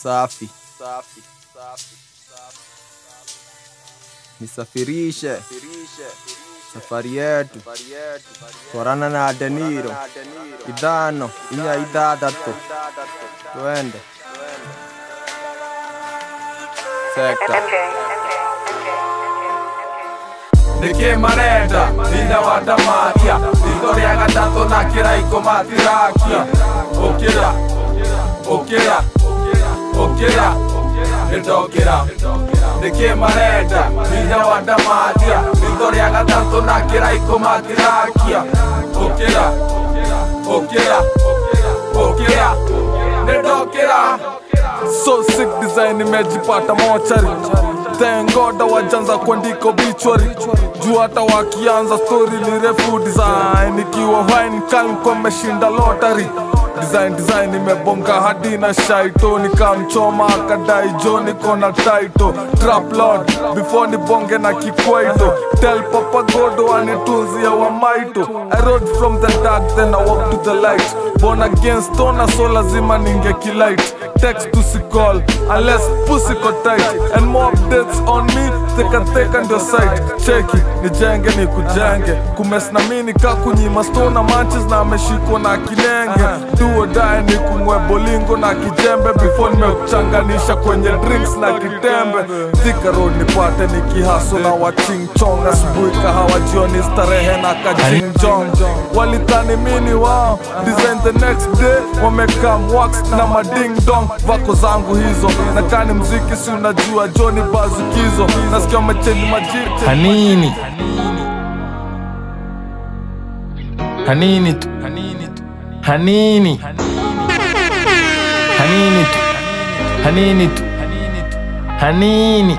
safi nisafirishe safari yetu korana na deniro idhano inya idhadhato twende sekta nikimarenda hinya wa ndamathia ritho rĩa gatatũ na kĩraiko matirakia ũkĩra ũkĩra ũkĩra nĩndokĩra nĩkĩmarenda hinya wa ndamathia ritho rĩa gatatũ na kĩraiko matirakia ũkĩra ũkĩra ũkĩra nĩndokĩra so sick design imejipata mochari tengoda wajanza kuandika obituary juu hata wakianza story ni refu design ikiwa wine kalko meshinda lottery design design imebonga hadi na shaito nikamchoma akadai jo niko na taito trap lord before nibonge na kikwaito tell papa godo anitunzia wa maito i rode from the dark then i walk to the light born again stona so lazima ninge kilight text to si call unless pussy ko tight and more updates on me teka teka ndio site cheki nijenge ni kujenge kumes na mini ka kunyima stona manches na ameshikwa na kinenge duo dae ni kumwe bolingo na kijembe before nimekuchanganisha kwenye drinks na kitembe thika road nipate nikihaso na wachingchong asubuhi kahawa jioni starehe na kajingjong walithani mini wao design the next day wamekam wax na mading dong vako zangu hizo na kani mziki si unajua joni bazukizo nasikia wamechenji majiti hanini hanini tu hanini tu hanini hanini tu hanini tu hanini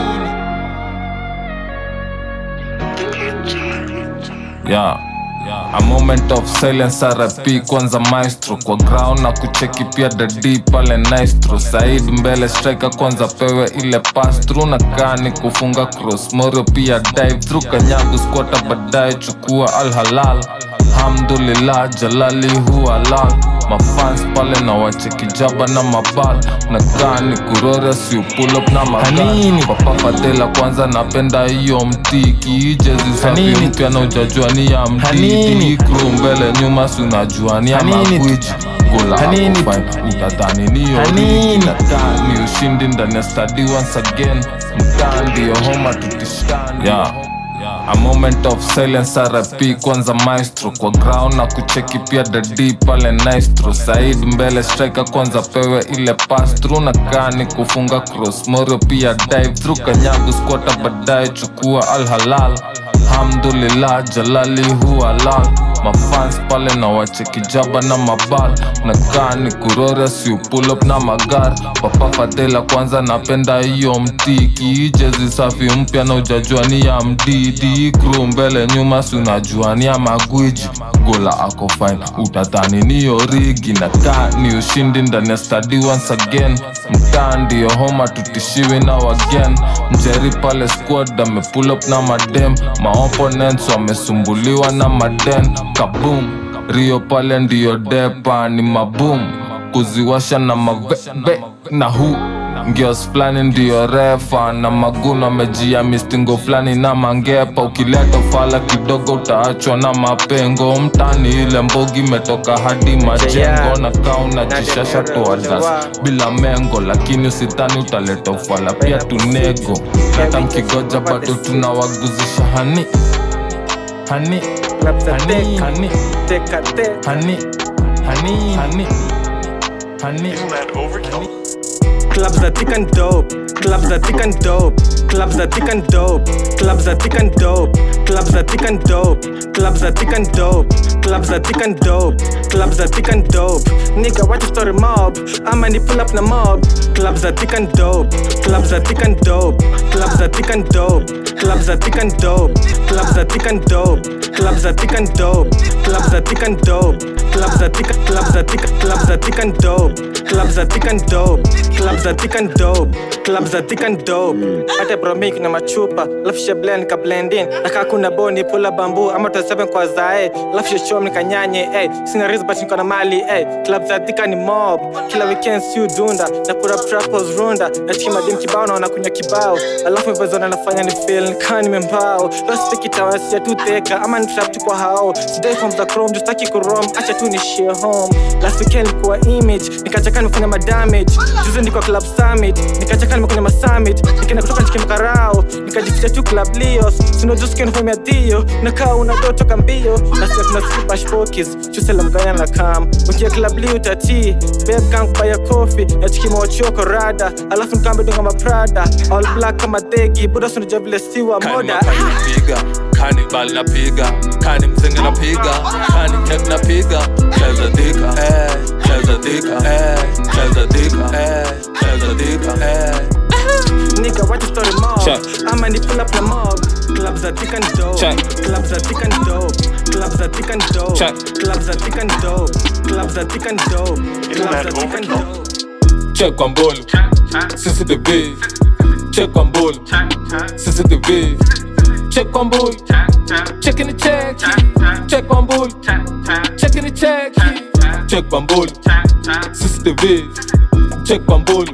yeah. A moment of silence RP kwanza maestro kwa ground na kucheki pia dadi pale naistro Said mbele striker kwanza pewe ile pass through na kani kufunga cross Morio pia dive through kanyagu squata baadaye chukua al halal Alhamdulillah jalali huwa lal mafans pale na wacheki jaba na mabal na kani kurora si pull up na maganini papa fadela kwanza napenda hiyo mtiki jezi safi mpya na ujajua ni ya mtiki crew mbele nyuma si unajua ni ya magwiji gola hapo fine utadhani niyo rigi na kani ushindi ndani ya stadi once again mtaa ndio homa tutishani yeah. A moment of silence RP kwanza maestro kwa ground na kucheki pia dadi pale naistro Said mbele striker kwanza pewe ile pass through na kani kufunga cross Morio pia dive through kanyagu squata baadaye chukua al halal Alhamdulillah jalali huwa lal mafans pale na wacheki jaba na mabal na kani kurora si pull up na magar papa fadela kwanza napenda hiyo mtiki jezi safi mpya na ujajua ni ya mdidi crew mbele nyuma si unajua ni ya magwiji gola ako fine utadhani niyo rigi na ka ni ushindi ndani ya stadi once again mtaa ndiyo homa tutishiwi na wagen mjeri pale squad amepull up na madem maopponents wamesumbuliwa na maden kabum rio pale ndiyo depa ni mabum kuziwasha na mavebe na hu ngios fulani ndiyo refa na maguno amejia mistingo fulani na mangepa ukileta fala kidogo utaachwa na mapengo mtani ile mbogi imetoka hadi majengo na kauna jishasha toadas bila mengo lakini usitani utaleta ufala pia tunego hata mkigoja bado tunawaguzisha hani hani hani hani hani hani hani hani Clubs are thick and dope. Clubs are thick and dope. Clubs are thick and dope. Clubs are thick and dope. Clubs are thick and dope. Clubs are thick and dope. Clubs are thick and dope. Clubs are thick and dope. Nigga, what you story mob? I'ma need pull up the mob. Clubs are thick and dope. Clubs are thick and dope. Clubs are thick and dope. Clubs are thick and dope. Clubs are thick and dope. Clubs are thick and dope. clubs are thick and dope clubs are thick clubs are thick clubs are thick and dope clubs are thick and dope clubs are thick and dope clubs are thick and dope hata bromi kuna machupa alafu she blend ka blend in naka kuna boni pula bambu ama to seven kwa zae alafu she show nikanyanye eh sina risk but niko na mali eh clubs are thick and mob kila weekend si dunda na kura trapos runda na chima dim kibao na kunya kibao alafu mbezo na nafanya ni feel kani membao basi tikitawa si tu teka ama ni trap tu kwa hao today from the chrome just taki kurom acha tu ni share home last weekend kwa image nikachaka nimefanya madamage juzi niko club summit nikachaka nimefanya masummit nikaenda kutoka nikimakarao nikajificha tu club lios sino just can home ya dio nakaa unadotoka mbio na sasa tuna skipash focus chusela mganya na kam ukia club lio tati beb gang kubaya coffee na chikimo wachoko rada alafu nikambe dunga maprada all black kama thegi buda sunajua vile siwa moda napiga kanibal napiga kani mzinga napiga kani tek napiga cheza dika eh, cheza dika eh, cheza dika eh, cheza dika eh. Nigga, what the story mob? Check. I'ma need pull up the mob. Clubs are thick and dope. Check. Clubs are thick and dope. Clubs are thick and dope. Check. Clubs are thick and dope. Clubs are thick and dope. Clubs are thick and dope. check kwa mbulu cctv check kwa mbulu cctv check kwa mbulu checking the check check kwa mbulu checking the check check kwa mbulu cctv check kwa mbulu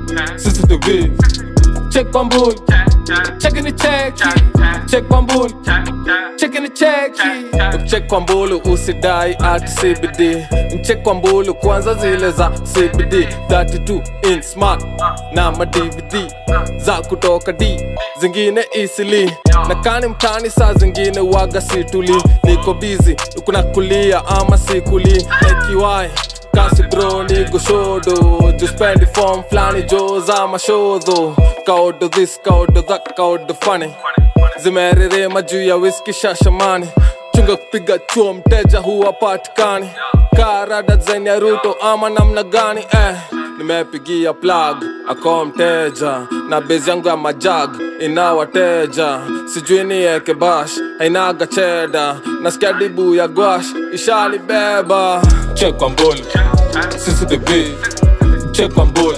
cctv check kwa mbulu checking the check check kwa mbulu checking the check check kwa mbulu usidai ati cbd mcheck kwa mbulu kwanza zile za cbd 32 in smart na ma dvd za kutoka d zingine isili na kani mtani saa zingine waga situli niko bizi kuna kulia ama sikuli ekiwai kasi bro ni gushodo juspendi form flani jo za mashodho kaodo this kaodo that kaodo funny zimererema juu ya whisky shashamani chunga kupiga chuo mteja huwa patikani karada zen ya ruto ama namna gani eh nimepigia plug ako mteja na bezi yangu ya majag ina wateja sijui nieke bash hainaga cheda nasikia dibu ya gwash ishalibeba chekwa mbulu cctv chekwa mbulu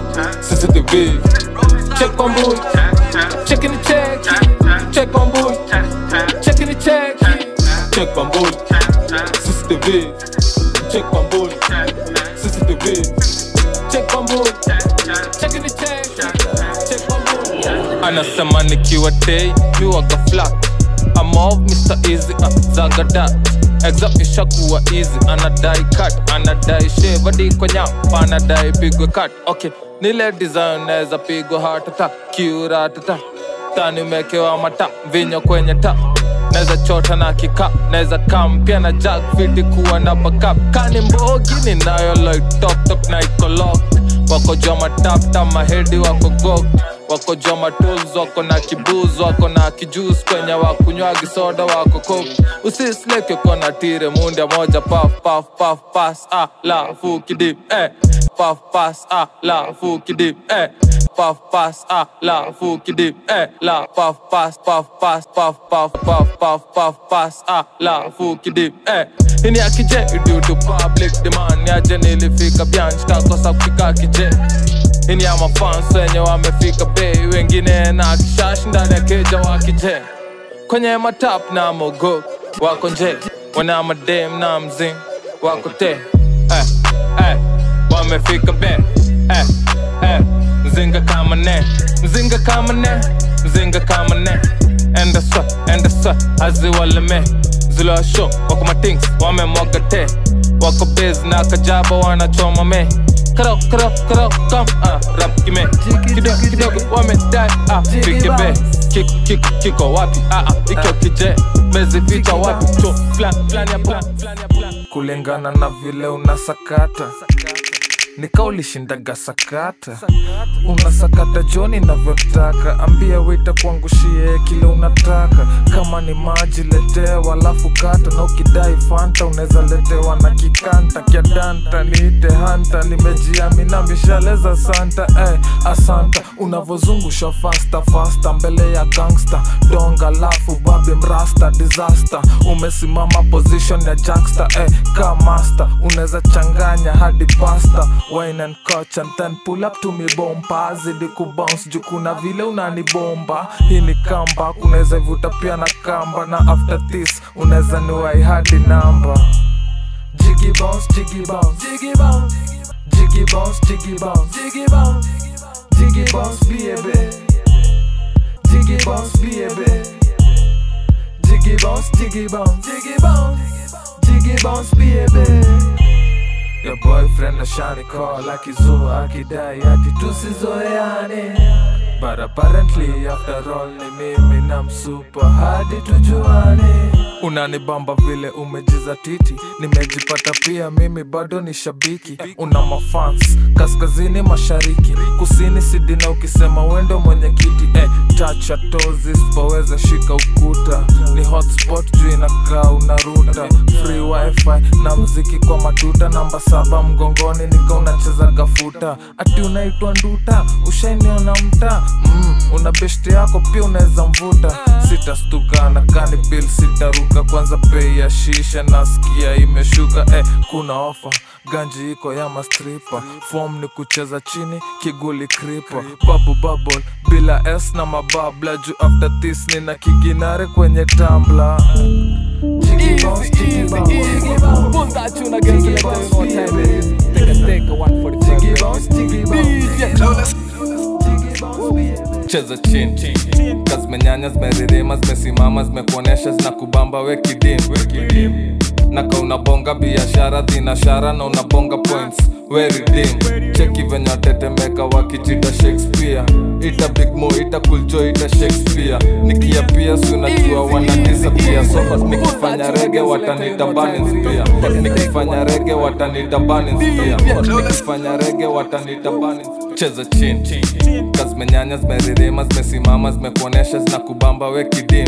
cctv chekwa mbulu checking the check check on bull checking the check check on bull cctv check on bull cctv check on bull checking the check check on bull anasema nikiwa day miwaga flat I'm off Mr. Easy uh, zagadat exam ishakuwa easy anadai cut anadai shave hadi kwa nyapa anadai pigwe cut okay nile design naweza pigwa hatata kiuratata tani umekewa mata vinyo kwenye ta naweza chota na kika naweza kampia na jack fiti kuwa na backup kani mbogi ninayo like top top na iko locked wako jua matapta mahedi wako gok wako jua matools wako na kibuz wako na kijus kwenye wakunywagi soda wako kok usisleke kona tire mundia moja paf paf paf pas ah la fukidip eh paf pas ah la fukidip eh paf pas ah la fukidip eh la paf pas paf pas paf paf paf paf paf pas ah la fukidip eh ini akije due to public demand yaje nilifika bianch kakosa kufika kije ini ya mafans wenye wamefika bei wengine na kishash ndani ya keja wakije kwenye matap na mogo wako nje wana madem na mzing wako te eh, eh, wamefika be eh, eh, mzinga kama ne mzinga kama ne mzinga kama ne enda swa enda swa aziwaleme zila show wako matings wamemwaga te wako bez na kajaba wanachoma me karo karo karo kam ah rap kime kidogo kidogo wamedai ah fikebe kiko kiko kiko wapi ah ah ikyo kije mezificha wapi cho flan flan ya plan flan ya plan kulingana na vile unasakata nikaulishindaga sakata unasakata joni navyotaka ambia wita kuangushie kile unataka kama ni maji letewa alafu kata na ukidai fanta unaweza letewa na kikanta kyadanta niite hanta nimejiamina mishaleza santa eh, asanta unavozungusha fasta fasta mbele ya gangsta donga lafu babi mrasta disaster umesimama position ya jacksta eh, ka master unaweza changanya hadi pasta wine and coach and then pull up to me bomba zidi kubounce juu kuna vile unanibomba hii ni kamba kunaweza ivuta pia na kamba na after this unaweza niwai hadi namba Jiggy bounce, jiggy bounce, jiggy bounce, jiggy bounce, jiggy bounce, jiggy bounce, jiggy bounce, baby, jiggy bounce, baby, jiggy bounce, jiggy bounce, jiggy bounce, jiggy bounce, baby. Your boyfriend ashani call akizua akidai ati tusizoeane But apparently after all ni mimi na msupa hadi tujuane unanibamba vile umejiza titi nimejipata pia mimi bado ni shabiki una mafans kaskazini mashariki kusini sidina ukisema wendo mwenye kiti eh, tacha tozi sipoweza shika ukuta ni hotspot juu inakaa unaruta free wifi na mziki kwa matuta namba saba mgongoni nika unacheza gafuta ati unaitwa nduta ushainiona mta mm, una beshte yako pia unaweza mvuta sitastuka na kani bil sitaruka kwanza bei ya shisha nasikia imeshuka eh, kuna ofa ganji iko ya mastripa fom ni kucheza chini kiguli kripa babu bubble bila s na mababla juu after this nina kiginare kwenye tambla Jiggy bounce, jiggy bounce, jiggy bounce. Pull that tune again, so let them know what time it is. Take a take a 145. Jiggy bounce, jiggy bounce. Jiggy bounce, baby. cheza chini kazimenyanya zimeririma zimesimama zimekuonyesha zinakubamba we kidim naka unabonga biashara dhinashara na unabonga points we redeem cheki venye watetemeka wakijita shakespeare ita big mo ita kuljo ita shakespeare nikia pia si unajua wanatisa pia so nikifanya rege watanita banins pia nikifanya rege watanita banins pia nikifanya rege watanita banins cheza chini kazimenyanya zimeririma zimesimama zimekuonyesha zinakubamba we kidim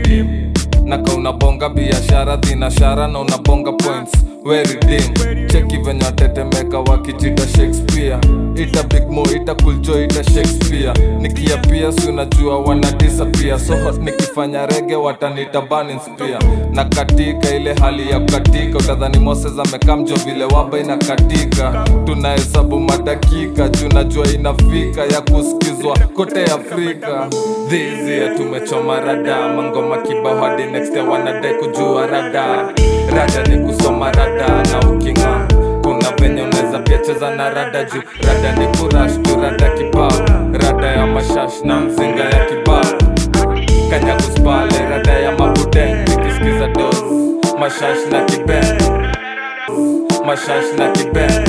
naka unabonga biashara dhinashara na unabonga points we redeem cheki venye watetemeka wakijita shakespeare ita big mo ita kuljo ita shakespeare nikia pia si unajua wanatisa pia so nikifanya rege watanita banins pia na katika ile hali ya kukatika utadhani moses amekaa mjo vile waba inakatika tunahesabu madakika juu najua inafika ya kusikizwa kote afrika dhizia tumechoma rada mangoma kibao hadi next year wanadai kujua rada rada ni kusoma rada na ukinga kuna venye unaweza pia cheza na rada juu rada ni kurash tu rada kibao rada ya mashash na mzinga ya kibao kanyakuspale rada ya mabudeng nikisikiza dos mashash na kiben mashash na kiben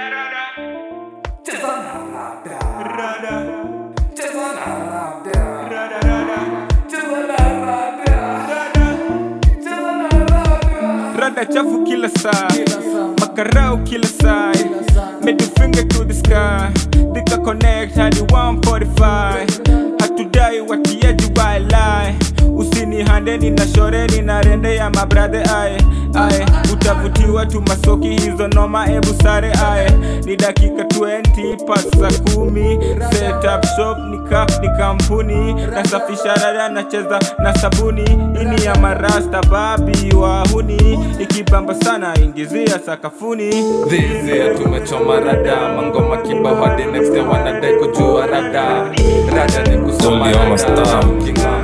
rada chafu kila saa makarau kila saa middle finger to the sky thika connect hadi 145 hatudai watiaji wailai usini handeni na shoreni na rende ya mabradhe aye aye utavutiwa tu masoki hizo noma ebu sare aye ni dakika 20 pas za kumi setup shop ni kap ni kampuni nasafisha rada nacheza na sabuni ini ya marasta babi wahuni ikibamba sana ingizia sakafuni dhizia tumechoma rada mangoma kibao hadi next year wanadai kujua rada rada ni kusoma Only on my rada style. Kinga.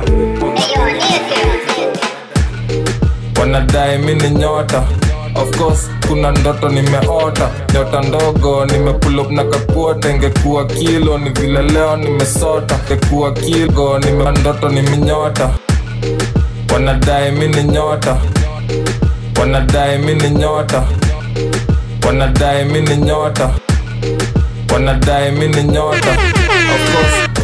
wanadai mi ni nyota of course kuna ndoto nimeota nyota ndogo nimepull na kakuota ingekuwa kilo ni vile leo nimesota ingekuwa kilo nime ndoto ni minyota wanadai mi ni nyota wanadai mi ni nyota wanadai mi ni nyota wanadai mi ni nyota of course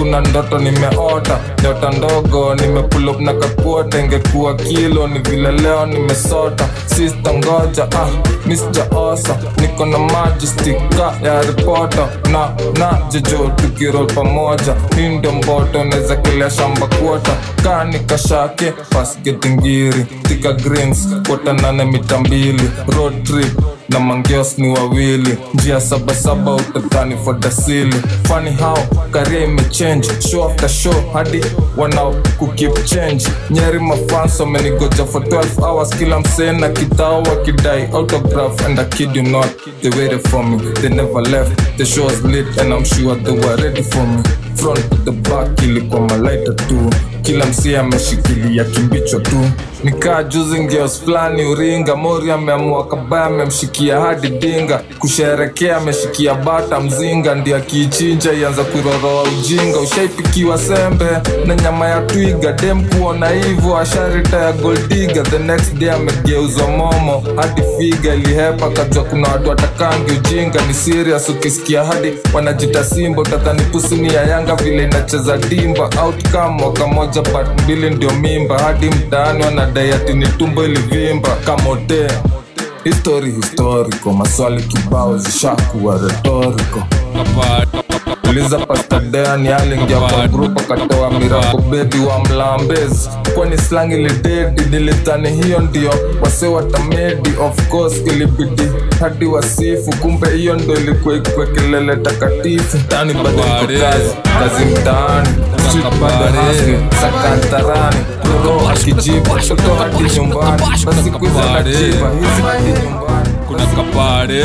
kuna ndoto nimeota nyota ndogo nimepulop na kakuota ingekuwa kilo ni vile leo nimesota sista ngoja ah, misjaosa niko na majistika ya ripota na na jejo tukirol pamoja hii ndio mboto naweza kilea shamba kuota kani kashake pasgetingiri tika greens kota nane mita mbili road trip na mangeos ni wawili njia sabasaba utadhani fodasili funny how karia imechange show after show hadi wanao kukip change nyeri mafans wamenigoja for 12 hours kila msee na kitao wakidai autograph and I kid you not they waited for me they never left the show was lit and I'm sure they were ready for me front to the back ilikuwa malaita tu kila msia ameshikilia kimbicho tu nikaa juzi ngeos fulani uringa mori ameamua kabaya amemshikia hadi dinga kusherekea ameshikia bata mzinga ndi akiichinja ianza kuiroroa ujinga ushaipikiwa sembe na nyama ya twiga dem kuona hivo asharita ya goldiga the next day amegeuzwa momo hadi figa ilihepa kajua kuna watu watakangi ujinga ni serious ukisikia hadi wanajita simba utadhani pusini ya yanga vile inacheza dimba outcome mwaka moja part mbili ndio mimba hadi mtaani wanadai ati ni tumbo ilivimba kamote histori historiko maswali kibao zishakuwa retoriko uliza pastadeani alingia kwa grup akatoa mirako bedi wa mlambezi kwani slang ilidedi nilitani hiyo ndio wase watamedi of course ilibidi hadi wasifu kumbe hiyo ndo ilikuwa ikwe kelele takatifu tani bado iko kazi kazi mtaani Street bado hustle, sakantarani roho akijibu toto hadi nyumbani basi kuiza najiba hizi hadi nyumbani kuna kapare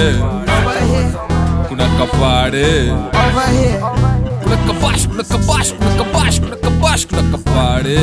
kuna kapare kuna kabash kuna kabash kuna kabash kuna kabash kuna kapare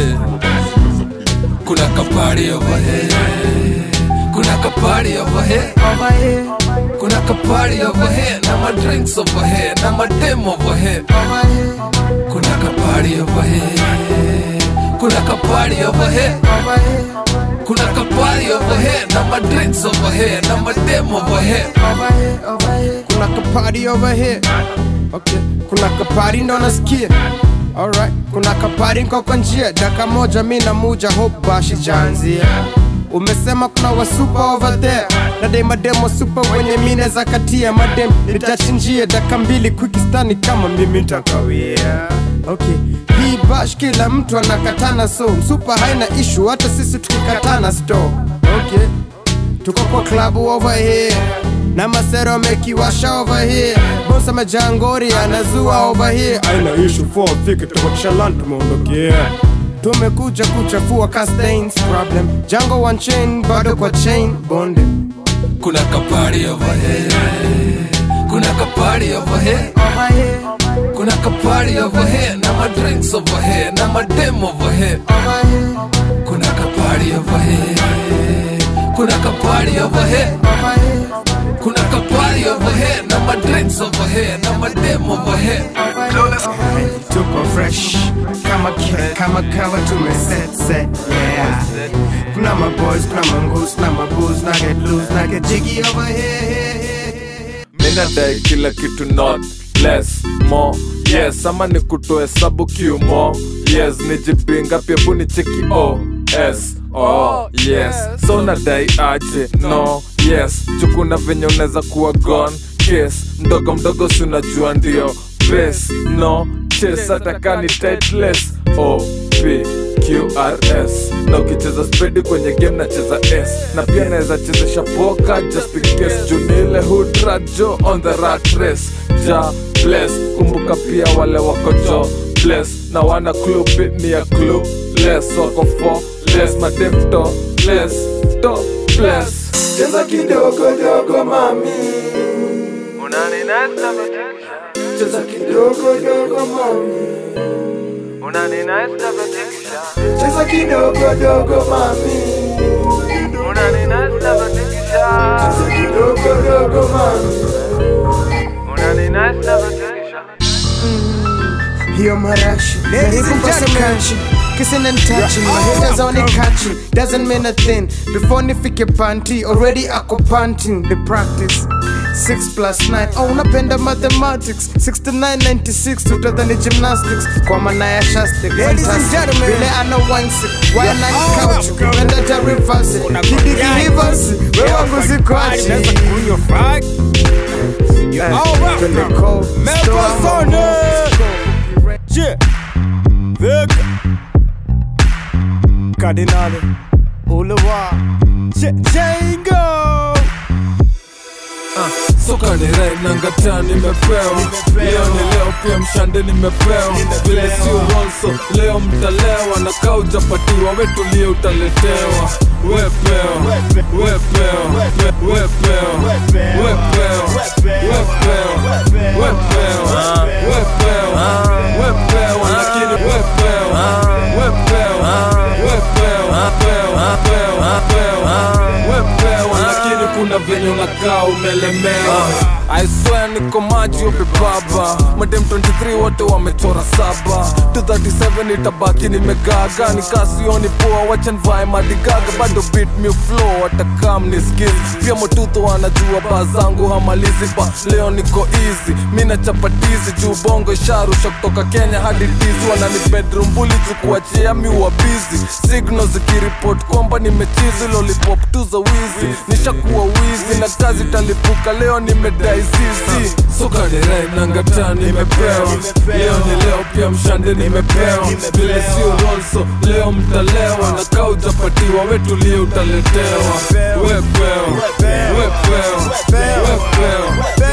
kuna kapare over here kuna kapare over here kuna kapare over here na ma drinks over here na ma dem over here kuna kapare over here kuna kapare over here kuna kapari over here na ma drinks over here na ma dem over here kuna kapari over here okay kuna kapari ndo nasikia alright kuna kapari nko kwa njia daka moja mi na muja hope bashi janzia umesema kuna wasupa over there na dai mademo supa wenye mine za katia madem nitachinjia daka mbili kwikistani kama mimi ntakawia okay hii bash kila mtu anakatana so msupa haina ishu hata sisi tukikatana sto okay tuko kwa klabu over here na masero amekiwasha over here bosa majangori anazua over here aina ishu for fike tukakishalan tumeondokea tumekuja kuchafua castains problem jango one chain bado kwa chain bonde kuna kapari over here kuna kapari over here kuna kapari over here na ma drinks over here na ma dem over here kuna kapari over here kuna kapari over here kuna kapari over here na ma drinks over here na ma dem over here tuko fresh kama kile kama kawa tumeset set yeah kuna maboys kuna mangus na mabooze na get loose na get jiggy over here, here, here, here. minadai kila kitu not less more yes ama ni kutoa hesabu kiumo yes nijipinga pia buni cheki o s oh yes so nadai aje no yes chukuna venye unaweza kuwa gone kes mdogo mdogo si unajua ndio bes no ches atakani titless o p qrs na ukicheza spedi kwenye game nacheza s na pia naweza chezesha poka just in case junile hudrajo on the rat race ja bless kumbuka pia wale wako jo bless na wana club bit ni ya club less wako for less madem to less to bless cheza kidogo dogo mami cheza kidogo dogo mami cheza kidogo dogo mami cheza kidogo dogo mami hiyo marashi jaribu mpase kanchi kissing and touching my haters only catching doesn't mean a thing before nifike panty already ako panting the practice 6 plus 9 oh, unapenda mathematics 6996 tutadhani gymnastics kwa maana ya shastic fantastic vile ana wansi wana couch kupenda ta reverse kidiki reverse wewe wangu zikoachi Eh, twende cold store ama Yeah. Vega. Cardinale. Ulewa. Django. soka ni rai nangata nimepewa leo ni leo pia mshande nimepewa vile sio ronso leo mtalewa na kaa ujapatiwa wetulie utaletewa wepewa wepewa wepewa wepewa wepewa wepewa wepewa wepewa lakini wepewa wepewa wepewa wepewa wepewa wepewa lakini kuna venye unakaa umelemewa I swear niko maji upe baba madem 23 wote wamechora saba 237 itabaki nimegaga nikasioni poa wachanvae madigaga bado beat me flow watakam ni skills pia motuto wanajua baa zangu hamalizi ba leo niko easy mi na chapatizi juu bongo isharusha kutoka kenya hadi tizi wanani bedroom buli tukuachia mi wa busy signal zikiripot kwamba nimechizi lollipop tu za wizi nishakuwa wizi na kazi talipuka leo nimedai zizi soka ni rai nangata nimepewa leo ni leo pia mshande nimepewa vile sio ronso leo mtalewa na kaa ujapatiwa wetulie utaletewa wepewa wepewa wepewa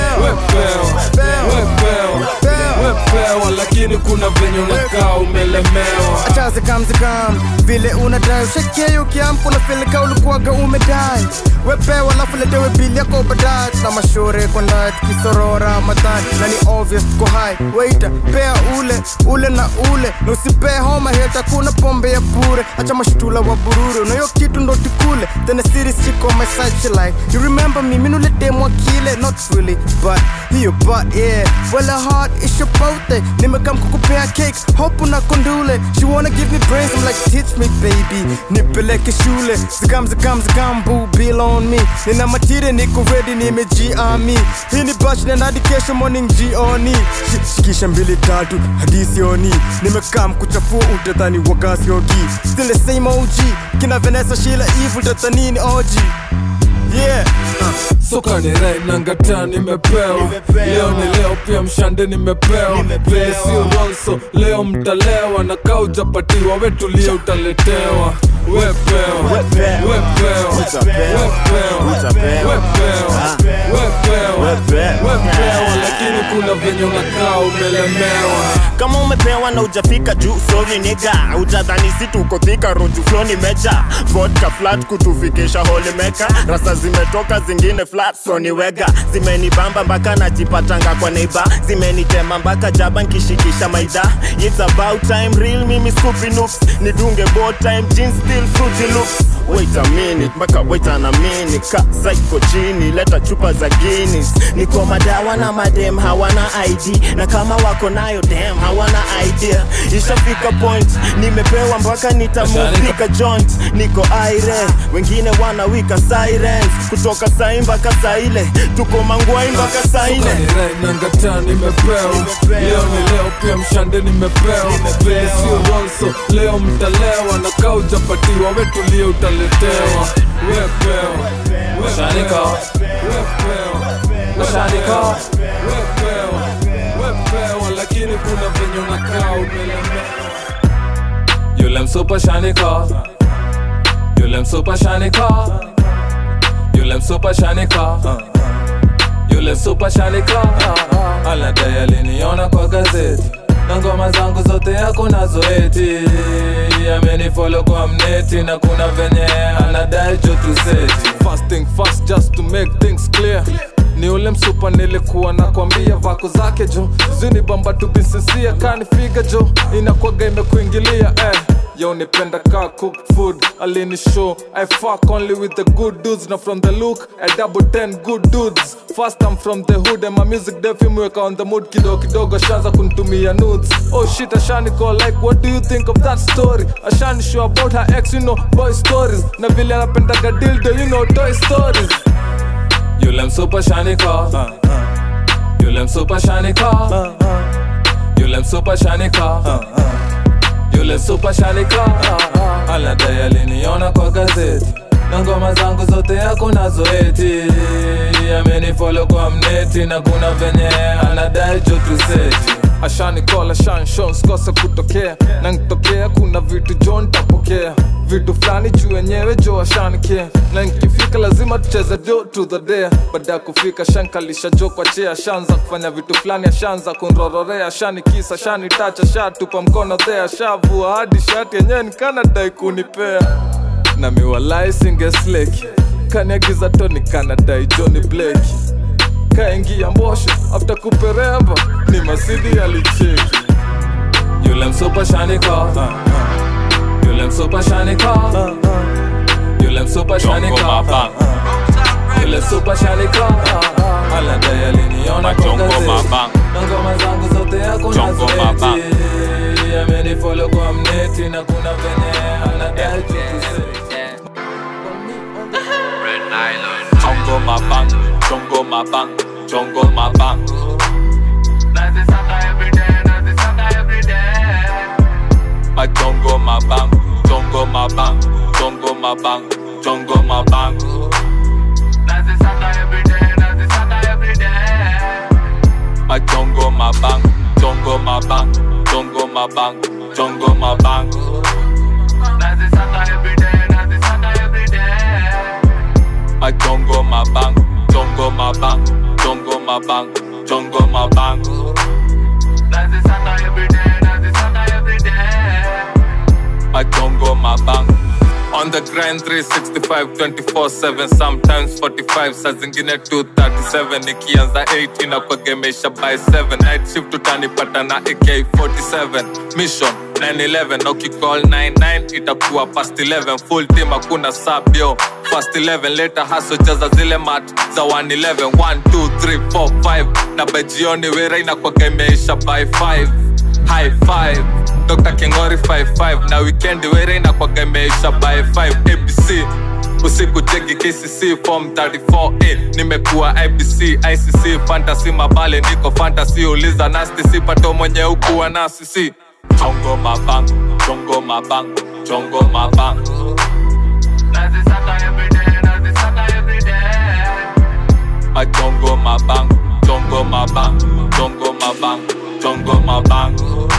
wepewa wepewa wepewa lakini kuna venye unakaa umelemewa achazikam vile unadai ushekie ukiamka unafilika ulikuwaga umedai wepewa alafu letewe bili yako baadaye tuna mashure kwa ndani tukisorora madhani na ni obvious tuko hai weita pea ule ule na ule na usipee homa heta kuna pombe ya bure acha mashtula wa bururu na hiyo kitu ndo tikule then the series chick on my side she like you remember me minuletemwa kile not really but hiyo but yeah well her heart is your birthday nimekam kukupea cake hope una kondule she wanna give me praise I'm like teach me baby nipeleke shule zikam zikam zikam boo bill on me nina matire niko ready nimejiami hii ni bash na hadi kesho morning jioni Shi- shikisha mbili tatu hadi sioni nimekam kuchafua utadhani wakasiogi still the same OG kina Vanessa Sheila Eve utadhani ni OG yeah soka ni rai nangata nimepewa leo ni leo pia mshande nimepewa vile sio ronso leo mtalewa na kaa ujapatiwa wetulie utaletewa wepewa wepewa wepewa wepewa wepewa wepewa lakini kuna venye unakaa umelemewa kama umepewa na ujafika juu sorry niga utadhani si tuko thika roju floni meja vodka flat kutufikisha holimeka rasa zimetoka zingine flat soniwega zimenibamba mpaka najipatanga kwa neiba zimenitema mpaka jaba nkishikisha maida its about time real mimi scoopy noops nidunge bo time jeans still fruity loops wait a minute mpaka wait an a minute ka psycho chini leta chupa za Guinness niko madawa na madem hawana ID na kama wako nayo dem hawana idea ishafika point nimepewa mpaka nitamufika joint niko aire wengine wanawika sirens kutoka sai mpaka saile tuko mangwai mpaka saine Rai nangata nimepewa leo ni leo pia mshande nimepewa vile sio ronso leo mtalewa na kaa ujapatiwa wetulie utaletewa wepewa Washanika. wepewa Washanika. wepewa wepewa lakini kuna venye unakaa umelemewa Yule msupa shanika Yule msupa shanika Yule msupa shanika Yule msupa shanika Anadai aliniona kwa gazeti na ngoma zangu zote yako nazo eti amenifolo kwa mneti na kuna venye anadai jotuseti fasting fast just to make things clear ni ule msupa nilikuwa nakwambia vako zake jo zini bamba tubisinsia kanifiga jo inakwaga imekuingilia eh yo nipenda ka cook food alini show i fuck only with the good dudes na from the look i double ten good dudes first i'm from the hood and my music def imweka on the mood kidogo kidogo ashaanza kunitumia nudes oh shit ashani call like what do you think of that story ashani show about her ex you know boy stories na vile anapendaga dildo you know toy stories Yule msupa shanika Yule msupa shanika Yule msupa shanika Yule msupa shanika Aladai aliniona kwa gazeti na ngoma zangu zote yako nazo eti amenifollow kwa mneti na kuna venye anadai chotuseti ashanikola shanshon sikose kutokea na nkitokea kuna vitu jo ntapokea vitu fulani juu wenyewe jo ashanikia na nkifika lazima tucheze jo to the day baada ya kufika shankalisha jo kwa chea shanza kufanya vitu fulani ashanza kunrororea ashanikisa shanitacha shatupa mkono thea shavua hadi shati yenyewe nikanadai kunipea na miwalai singesleki kaniagiza toni kanadai joni bleki kaingia mbosho after kupereva ni masidi alicheki Yule msupa shanika Yule msupa shanika Yule msupa shanika Yule msupa shanika Aladai aliniona kwa gazeti na ngoma zangu zote yako nazo eti amenifollow kwa mneti na kuna venye anadai chotuseti Chongo mabang, chongo mabang, chongo mabang. My chongo mabang, chongo mabang, chongo mabang, chongo mabang. My chongo mabang, chongo mabang, chongo mabang, chongo mabang. My chongo mabang, chongo mabang, chongo mabang, chongo mabang. My chongo mabang. On the grind 365 24/7 sometimes 45 saa zingine 237 nikianza 8 inakuegemesha by 7 night shift utanipata na AK47 mission 911 na ukicall 99 itakuwa past 11 full team hakuna sabio fast 11 later haso jaza zile mat za 111 1 2 3 4 5 na by jioni wera inakuwaga imeisha by 5 high five Dr. Kingori 55 na weekend were inakwaga imeisha by 5 ABC usiku jegi KCC form 34A nimekuwa IBC ICC fantasy mabale niko fantasy uliza nasty sipato mwenye ukuwa nasi si Chongo mabang, chongo mabang, chongo mabang. My chongo mabang, chongo mabang, chongo mabang, chongo mabang.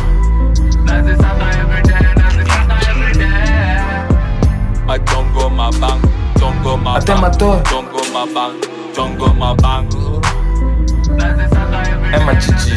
My chongo mabang, chongo mabang, chongo mabang, chongo mabang. Emma Chichi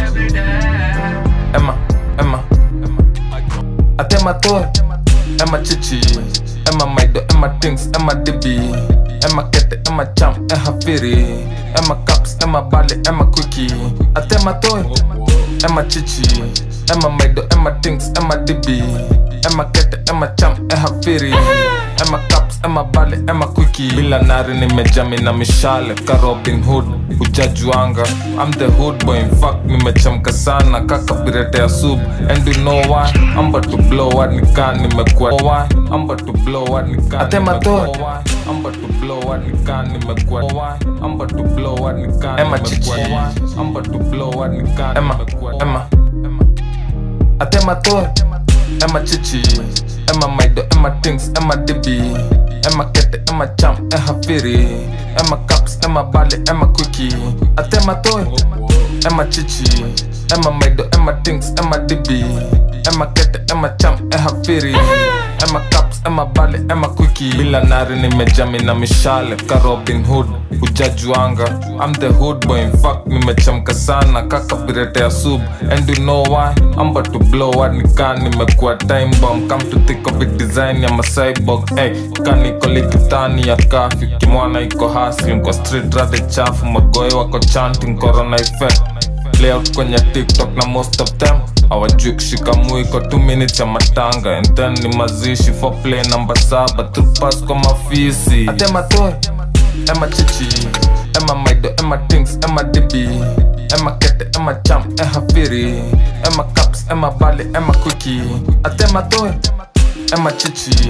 Emma, Emma Atema Thor Emma Chichi Emma Maido, Emma Things, Emma DB Emma Kete, Emma Cham, Emma Firi Emma Caps, Emma Bale, Emma Quickie Atema Thor Emma Chichi Emma Maido, Emma Things, Emma DB Emma Kete, Emma Cham, Emma Firi Emma Caps, Emma Bale, Emma Quickie Bila nari nimejami na mishale ka Robin Hood hujajuanga I'm the hood boy in fact nimechamka sana kaka birete ya sub and you know why I'm about to blow what nika nimekuwa why I'm about to blow what nika Atema Thor I'm about to blow what nika nimekuwa why I'm about to blow what nika Emma Chichi I'm about to blow what nika Emma Emma Atema Thor Emma Chichi Emma Maido Emma Things Emma DB Emma Kete Emma Cham Emma Firi Emma Caps Emma Bale Emma Quickie Atema Thor Emma Chichi Emma Maido Emma Things Emma DB Emma Kete Emma Cham Emma Firi Emma Caps Emma Bale Emma Quickie Bila nari nimejami na mishale ka Robin Hood hujajuanga I'm the hood boy in fact nimechamka sana kaka birete ya sub and you know why I'm about to blow what nika nimekuwa time bomb come to think of it design ya macyborg hey, kaniko likitani ya kafi kimwana iko hustling kwa street rade chafu magoe wako chanting corona effect layout kwenye tiktok na most of them awajui kushika mwiko 2 minutes ya matanga and then ni mazishi for play namba saba trupas kwa mafisi atema toy Emma Chichi Emma Maido Emma Things Emma DB Emma Kete Emma Cham Emma Firi Emma Caps Emma Bale Emma Quickie Atema toy Emma Chichi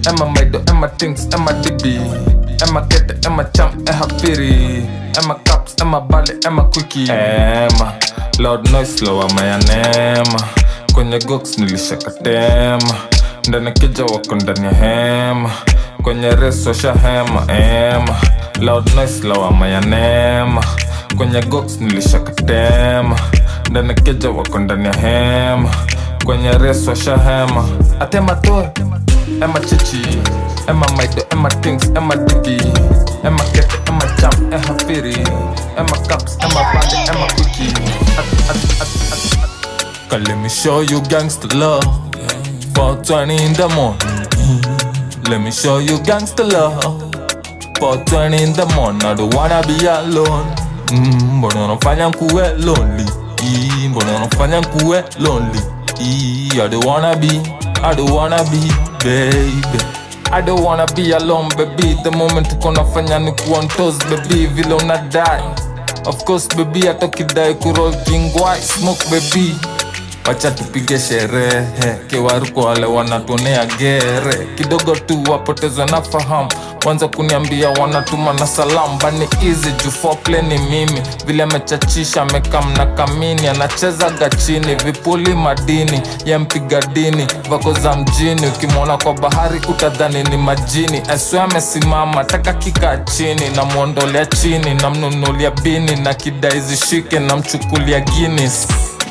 Emma Maido, Emma Things, Emma DB Emma Kete, Emma Cham, Emma Firi Emma Caps, Emma Bale, Emma Quickie Emma Loud noise, lower my nema Kwenye gox nilishakatema Ndani kija wako ndani ya hema Kwenye reso washa hema ema Loud noise, lower my nema Kwenye gox nilishakatema Ndani kija wako ndani ya hema Kwenye reso washa hema Atema toe Emma Chichi, Emma Maido, Emma Things, Emma Didi, Emma Kete, Emma Cham, Emma Firi, Emma Caps, Emma Bade, Emma Cookie. At, at, at, at, at. Cause let me show you gangster love. 420 in the morning. Let me show you gangster love. 420 in the morning. I don't wanna be alone. Mm, mbona unafanya nkuwe lonely? Mm, mbona unafanya nkuwe lonely? Mm, I don't wanna be, I don't wanna be, baby. I don't wanna be alone baby The moment uko nafanya ni kuwa ntos baby Vile unadai Of course baby hata ukidai kuroll kingwai Smoke baby wacha tupige sherehe kiwaru kwa wale wanatuonea gere kidogo tu wapotezwe na fahamu wanza kuniambia wanatuma na salamu bani easy juu foreplay ni mimi vile amechachisha amekam na kamini anachezaga chini vipuli madini ya mpiga dini vako za mjini ukimwona kwa bahari utadhani ni majini aswe amesimama taka kikaa chini namwondolea chini namnunulia bini na kidai zishike namchukulia Guinness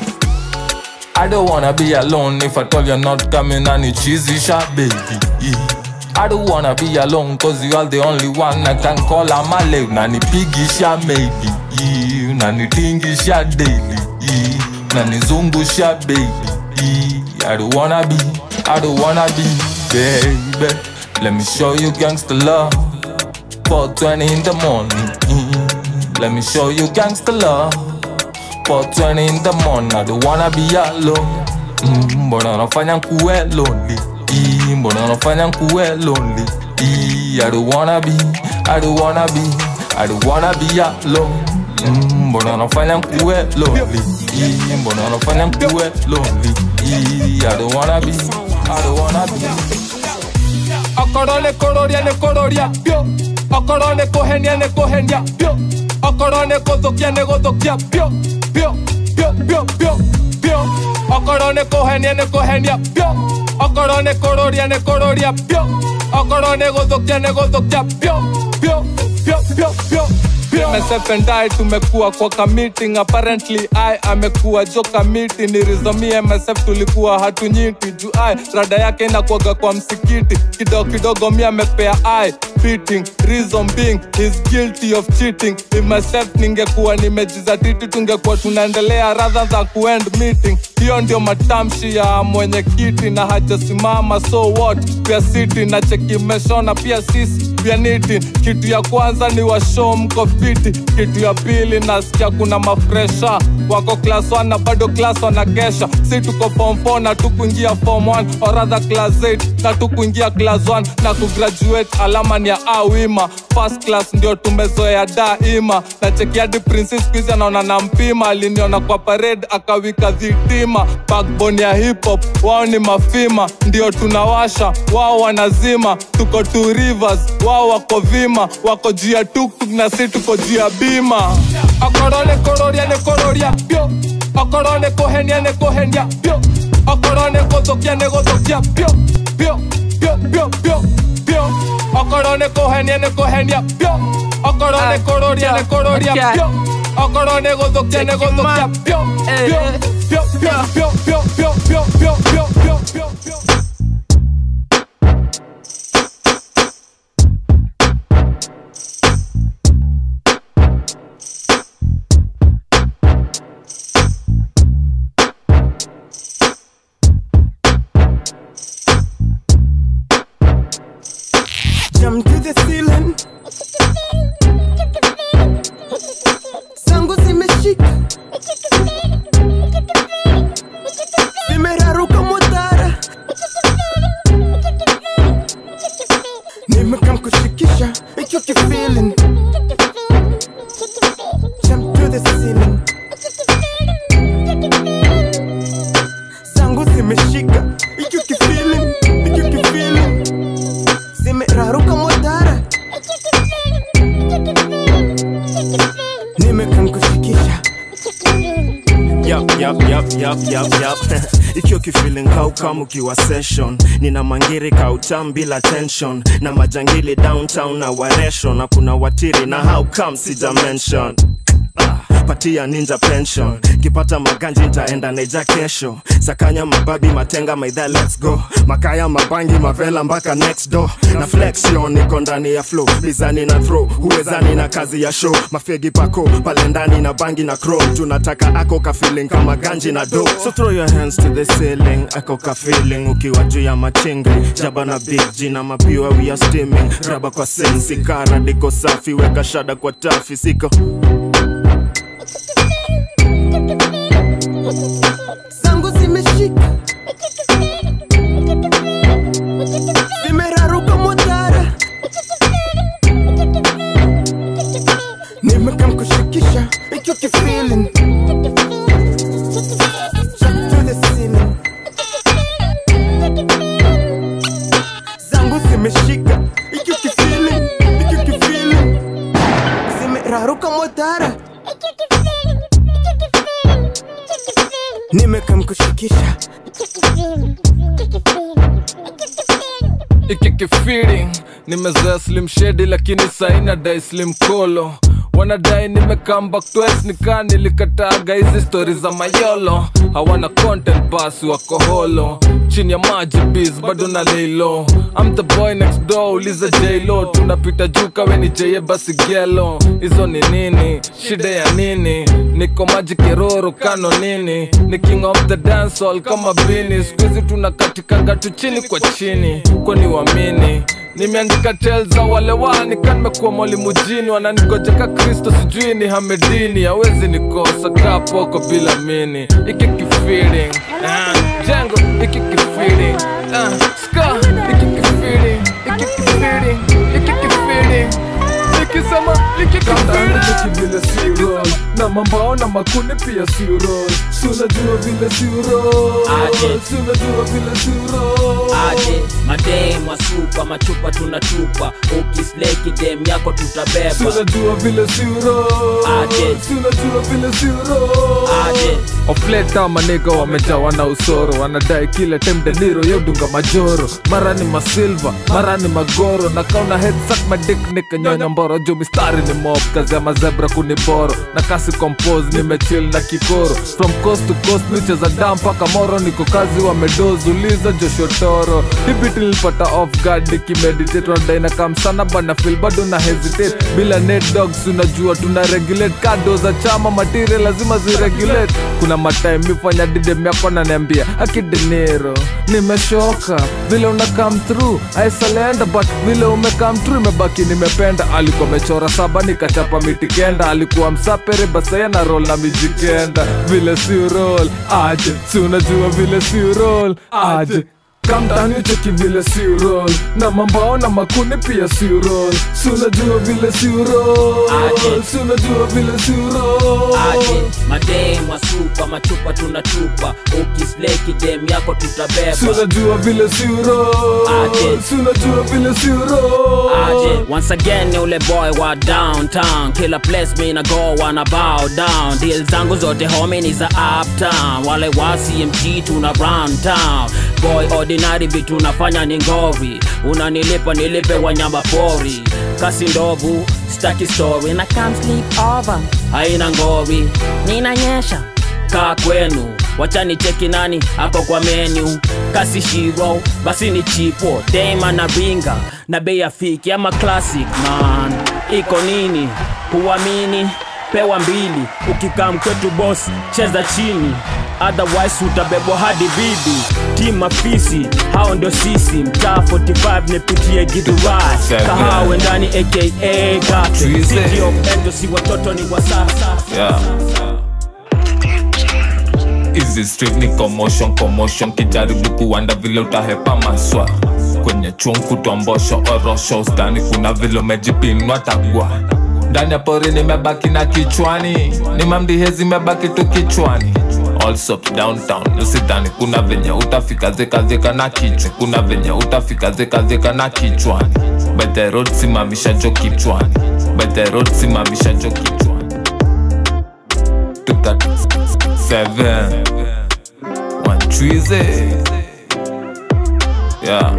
I don't wanna be alone if I told you not coming and it's cheesy shot, baby. I don't wanna be alone cause you are the only one I can call on my love. Nani piggy shot, maybe. Nani tingy shot daily. Nani zungu shot, baby. I don't wanna be, I don't wanna be, baby. Let me show you gangster love. 420 in the morning. Let me show you gangster love. 420 in the morning, I don't wanna be alone. Mm, mbona unafanya nkuwe lonely? Mm, mbona unafanya nkuwe lonely? Mm, I don't wanna be, I don't wanna be, I don't wanna be alone. Mm, mbona unafanya nkuwe lonely? Mm, mbona unafanya nkuwe lonely? Mm, I don't wanna be, I don't wanna be. okorwo nä kå rå ria nä kå rå ria biå okorwo nä kå henia nä kå henia biå okorwo nä kå thå kia nä gå thå kia biå biå biå biå biå biå okorwo nä kå henia nä kå henia biå okorwo nä kå rå ria nä kå rå ria biå okorwo nä gå thå kia nä gå thå kia biå biå biå biå biå MSF and I tumekuwa kwa ka meeting apparently I amekuwa joka miti nirizomi MSF tulikuwa hatunyiti juu I rada yake inakuaga kwa msikiti kidogo kidogo mi amepea I beating reason being he's guilty of cheating if myself ningekuwa nimejizatiti tungekuwa tunaendelea rather than kuend meeting hiyo ndio matamshi ya mwenyekiti na hajasimama so what pia city na cheki mmeshona pia sisi pia niti kitu ya kwanza ni washow mko fiti kitu ya pili nasikia kuna mafresha wako class 1 na bado class wanagesha si tuko form 4 na tukuingia form 1 or rather class 8 na tukuingia class 1 na kugraduate alama ni ya awima first class ndio tumezoea daima na cheki hadi princess quiz anaona na mpima aliniona kwa parade akawika dhitima backbone ya hip hop wao ni mafima ndio tunawasha wao wanazima tuko two rivers wao wako vima wako juu ya tuktuk na si tuko juu ya bima okorwo nĩ kũrũria nĩ kũrũria biũ okorwo nĩ kũhenia nĩ kũhenia biũ okorwo nĩ gũthũkia nĩ gũthũkia biũ biũ biũ biũ biũ biũ okorwo nĩ kũhenia nĩ kũhenia biũ okorwo nĩ kũrũria nĩ kũrũria biũ okorwo nĩ gũthũkia nĩ gũthũkia biũ biũ biũ biũ biũ biũ biũ biũ biũ biũ biũ biũ biũ Jump to the ceiling. Zangu zimeshika. Zimeraruka motara. Nimekam kushikisha hicho kifeeling. Jump to the ceiling. Zangu zimeshika hicho kifeeling. Hicho kifeeling. Yup, yup, yup, yup, yup, yup. ikiwa kifeeling kaukam ukiwa session nina mangiri kautam bila tension na majangili downtown na waresho na kuna watiri na how come sija mention Ah, patia ninja pension kipata maganji ntaenda neja kesho sakanya mababi matenga maidha let's go makaya mabangi mavela mpaka next door na flexion niko ndani ya flow bizani na throw huwezani na kazi ya show mafegi pako pale ndani na bangi na crow tunataka ako ka feeling kama ganji na do so throw your hands to the ceiling ako ka feeling ukiwa juu ya machingi jaba na big G na mapiwa we are steaming raba kwa sensi kara diko safi weka shada kwa tafi siko zangu zimeshika zimeraruka motara nimekam kushikisha icho kifeeling to the ceiling zangu zimeshika icho kifeeling icho kifeeling zimeraruka motara nimekam kushikisha ikikifeeling nimezoea slim shedi lakini saina dai slim kolo wanadai nimekamba twice nikaa nilikataga hizi stori za mayolo hawana content basi wako holo chini ya maji bis bado na leilo I'm the boy next door uliza jlo tunapita juu kawe ni jeye basi gelo hizo ni nini shida ya nini niko maji keroro kano nini ni king of the dance hall kama bini skuhizi tunakatikanga tu chini kwa chini kwani wamini nimeandika tel za wale wani kanimekuwa mwalimu jini wananigojeka kristo sijui ni hamedini hawezi nikosa kapoko bila mini iki kifeeling ah, jengo iki kifeeling ah, ska iki kifeeling iki kifeeling iki kifeeling nikisema ikikifeeling vile siro na mambao na makuni pia siro sunajua vile siro Aje. sunajua vile siro aje madem wasupa machupa tunatupa ukisleki dem yako tutabeba sunajua vile siro Aje. sunajua vile siro aje ofleta manega wamejawa na usoro wanadai kila time deniro yodunga majoro mara ni masilva mara ni magoro na kauna headsak madik nikanyonya mboro juu mistari ni mob kazi ya mazebra kuniboro na kasi compose nimechil na kikoro from coast to coast micheza dam mpaka moro niko kazi wamedoz uliza joshotoro hibiti nilipata off guard nikimeditate wanadai na kamsana bana fil bado na hesitate bila net dogs unajua tuna regulate kado za chama material lazima ziregulate kuna matime mifanya didem yako naniambia akidenero nimeshoka vile una come through aisalenda but vile ume come through imebaki nimependa alikuwa amechora saba nikachapa miti kenda alikuwa msapere basaya na roll na mijikenda vile si roll aje si unajua vile si roll aje kamtani cheki vile si roll na mambao na makuni pia si roll si unajua vile si roll Aje. si unajua vile si roll aje madem wasupa machupa tunatupa ukisleki dem yako si tutabeba unajua vile si roll Aje. si unajua vile si roll aje once again ni ule boy wa downtown kila place mi na go wana bow down deal zangu zote homi ni za uptown wale wa cmg tuna run town boy ordinary vitu nafanya ni ngori unanilipa nilipe wanyama pori kasi ndovu staki story na come sleep over haina ngori ninanyesha kaa kwenu wachani cheki nani hapo kwa menu kasi shiro basi ni chipo dema na ringa na bei ya fiki ama classic man iko nini huamini pewa mbili ukikaa mkwetu bosi cheza chini otherwise utabebwa hadi bibi tim afisi hao ndio sisi mtaa 45 nipitie gidhurai Seven. kahawe ndani aka gate Tuesday. city of endo si watoto ni wasasa yeah. Easy street ni commotion commotion kijaribu kuanda vile utahepa maswa kwenye chunku twambosho orosho ustani kuna vile umejipinwa tagwa ndani ya pori nimebaki na kichwani ni mamdihezi imebaki tu kichwani Also downtown usidhani kuna venye utafika zikazika na kichwa kuna venye utafika zikazika na kichwani by the road simamisha jo kichwani by the road simamisha jo kichwani 237 wanchwize yeah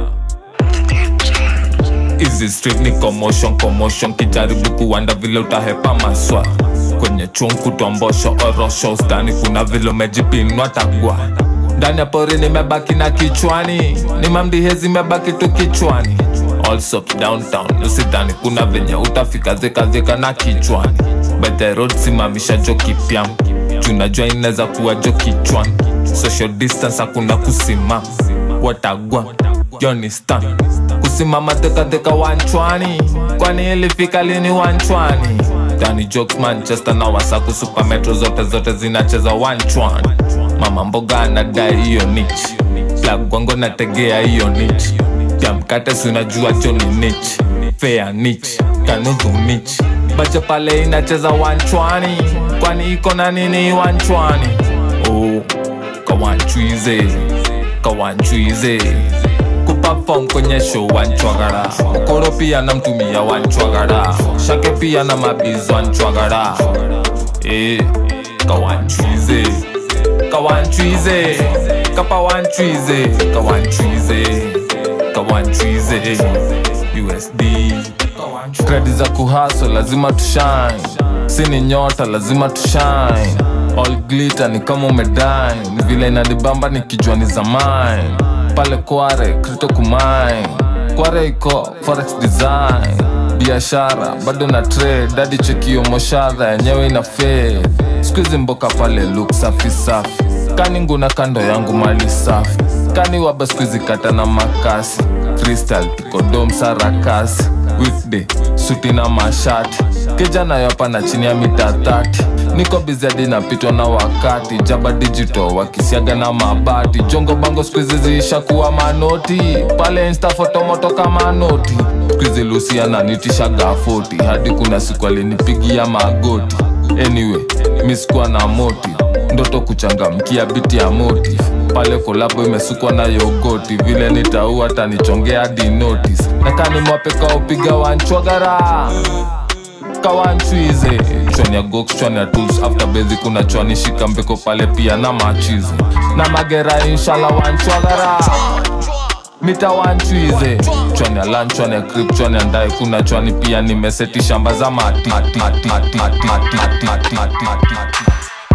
Easy street ni commotion commotion kijaribu kuwanda vile utahepa maswa kwenye chungu tombosho orosho stani kuna vile umejipinwa tagwa ndani ya pori nimebaki na kichwani ni mamdihezi imebaki tu kichwani also downtown usidhani kuna venye utafika zikazika na kichwani by the road simamisha jo kipyam tunajua inaweza kuwa jo kichwani social distance hakuna kusimama watagwa Johnny Stan kusimama dekadeka wanchwani kwani ilifika lini wanchwani Danny Jokes Manchester na Wasaku Super Metro zote zote zinacheza wanchwani mama mboga anadai hiyo nichi plug wango nategea hiyo nichi ya mkate si unajua Johnny nichi fair nichi kanudhu nichi bacha pale inacheza wanchwani kwani iko na nini wanchwani oh kawanchwize kawanchwize kupafom kwenye show wanchwagara okoro pia namtumia wanchwagara shake pia na mabizo wanchwagara e, kawanchwize kawanchwize kapa wanchwize kawanchwize kawanchwize usd kredi za kuhaso lazima tushine sini nyota lazima tushine all glitter ni kama umedine ni vile inanibamba nikijua ni zamani pale kware krito kumine kware iko forex design biashara bado na trade dadi chekio moshadha yenyewe ina fade skuizi mboka pale look safi safi kani nguna kando yangu mali safi kani waba skuizi kata na makasi freestyle tuko dom sarakasi weekday suti na mashati kijana yopa na chini ya mita 30 niko bizadi napitwa na wakati jaba digital wakisiaga na mabati jongo bango skuizi ziisha kuwa manoti pale insta fotomoto kama noti skuizi lusia nanitishaga foti hadi kuna siku alinipigia magoti anyway misikuwa na moti ndoto kuchangamkia biti ya moti pale kolabo imesukwa na yogoti vile nitaua tanichongea di notice nakani mwapeka upiga wanchwagara kawanchwize chwani ya gox chwani ya tools after bezi kuna chwani shika mbeko pale pia na machize na magera inshala wanchwagara mita wanchwize chwani ya lan chwani ya krip chwani ya ndae kuna chwani pia nimeseti shamba za mati, mati, mati, mati, mati, mati, mati, mati, mati, mati.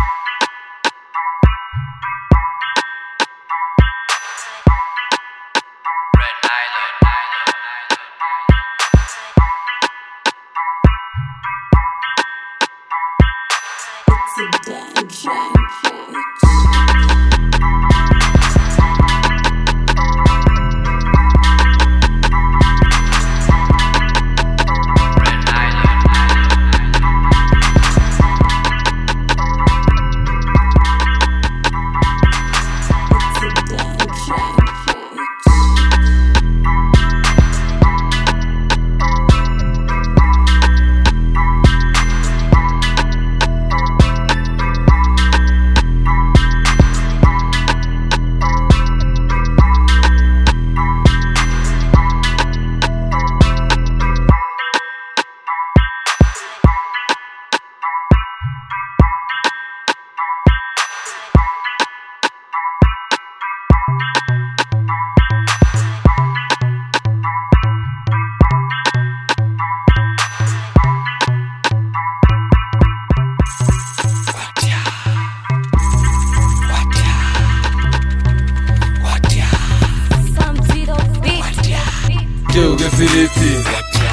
Geugefiriti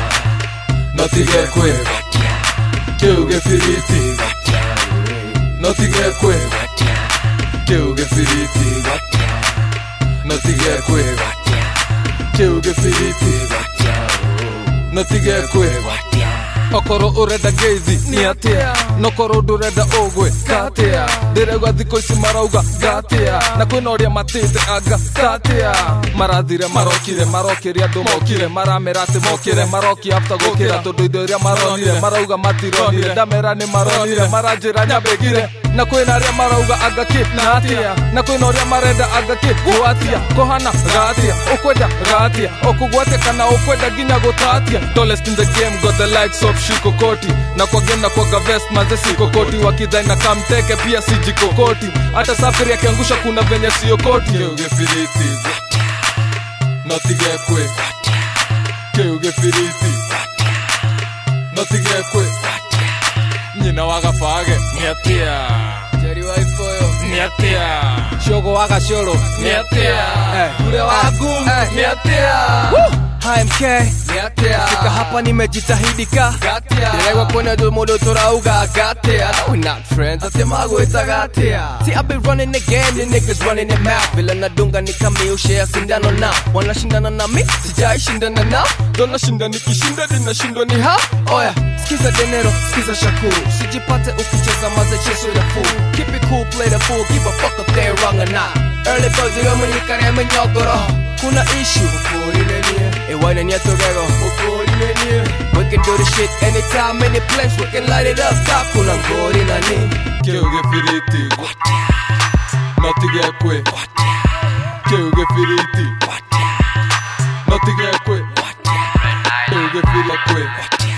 Notigekwe Geugefiriti Notigekwe Geugefiriti Notigekwe Geugefiriti Notigekwe okorwo urenda geithi nĩ atĩa nokorwo ndũrenda ũgwe katĩa ndĩregwa thikũ ici marauga ngatĩa na kwĩna ũrĩa matĩte anga katĩa marathire marokire marokĩria andũ mokire maramera atĩ mokire marokia after gũkĩra tondũ indo iria maronire marauga matironire ndamera nĩ maronire maranjĩra nyambĩgire na kwina aria marauga anga ki na atia na kwina uria marenda anga ki gwatia kohana gatia ukwenda gatia ukugwatia kana ukwenda nginya gutatia tallest in the game got the likes of shikokoti na kwa game na kwa vest manze sikokoti wakidhai na kamteke pia sijikokoti hata safiri akiangusha kuna venye siokoti keugefiriti notigekwe keugefiriti notigekwe nyina wagabage niatia jeri waifoyo niatia shogo wagacoro niatia ure wagu niatia HMK Fika hapa nimejitahidi ka Diregwa kwene ndo mundo turauga gatia No we not friends ati magwita gatia See I've been running the game the niggas running the mouth Vile nadunga ni kamiushea sindano na Wanashindana na mi sijai shindana na ndo nashinda nikishinda ninashindwa ni ha Oya skiza denero skiza shakuru Sijipate ukicheza maze cheso ya fool Keep it cool play the fool give a fuck if they're wrong or not Early birds yo mwenyikare mwenyogoro Kuna issue Ukorinenie Iwanenia togego Ukorinenie We can do this shit anytime, any place We can light it up Ka kuna ngori nani keugefiriti notigekwe keugefiriti notigekwe keugefirikwe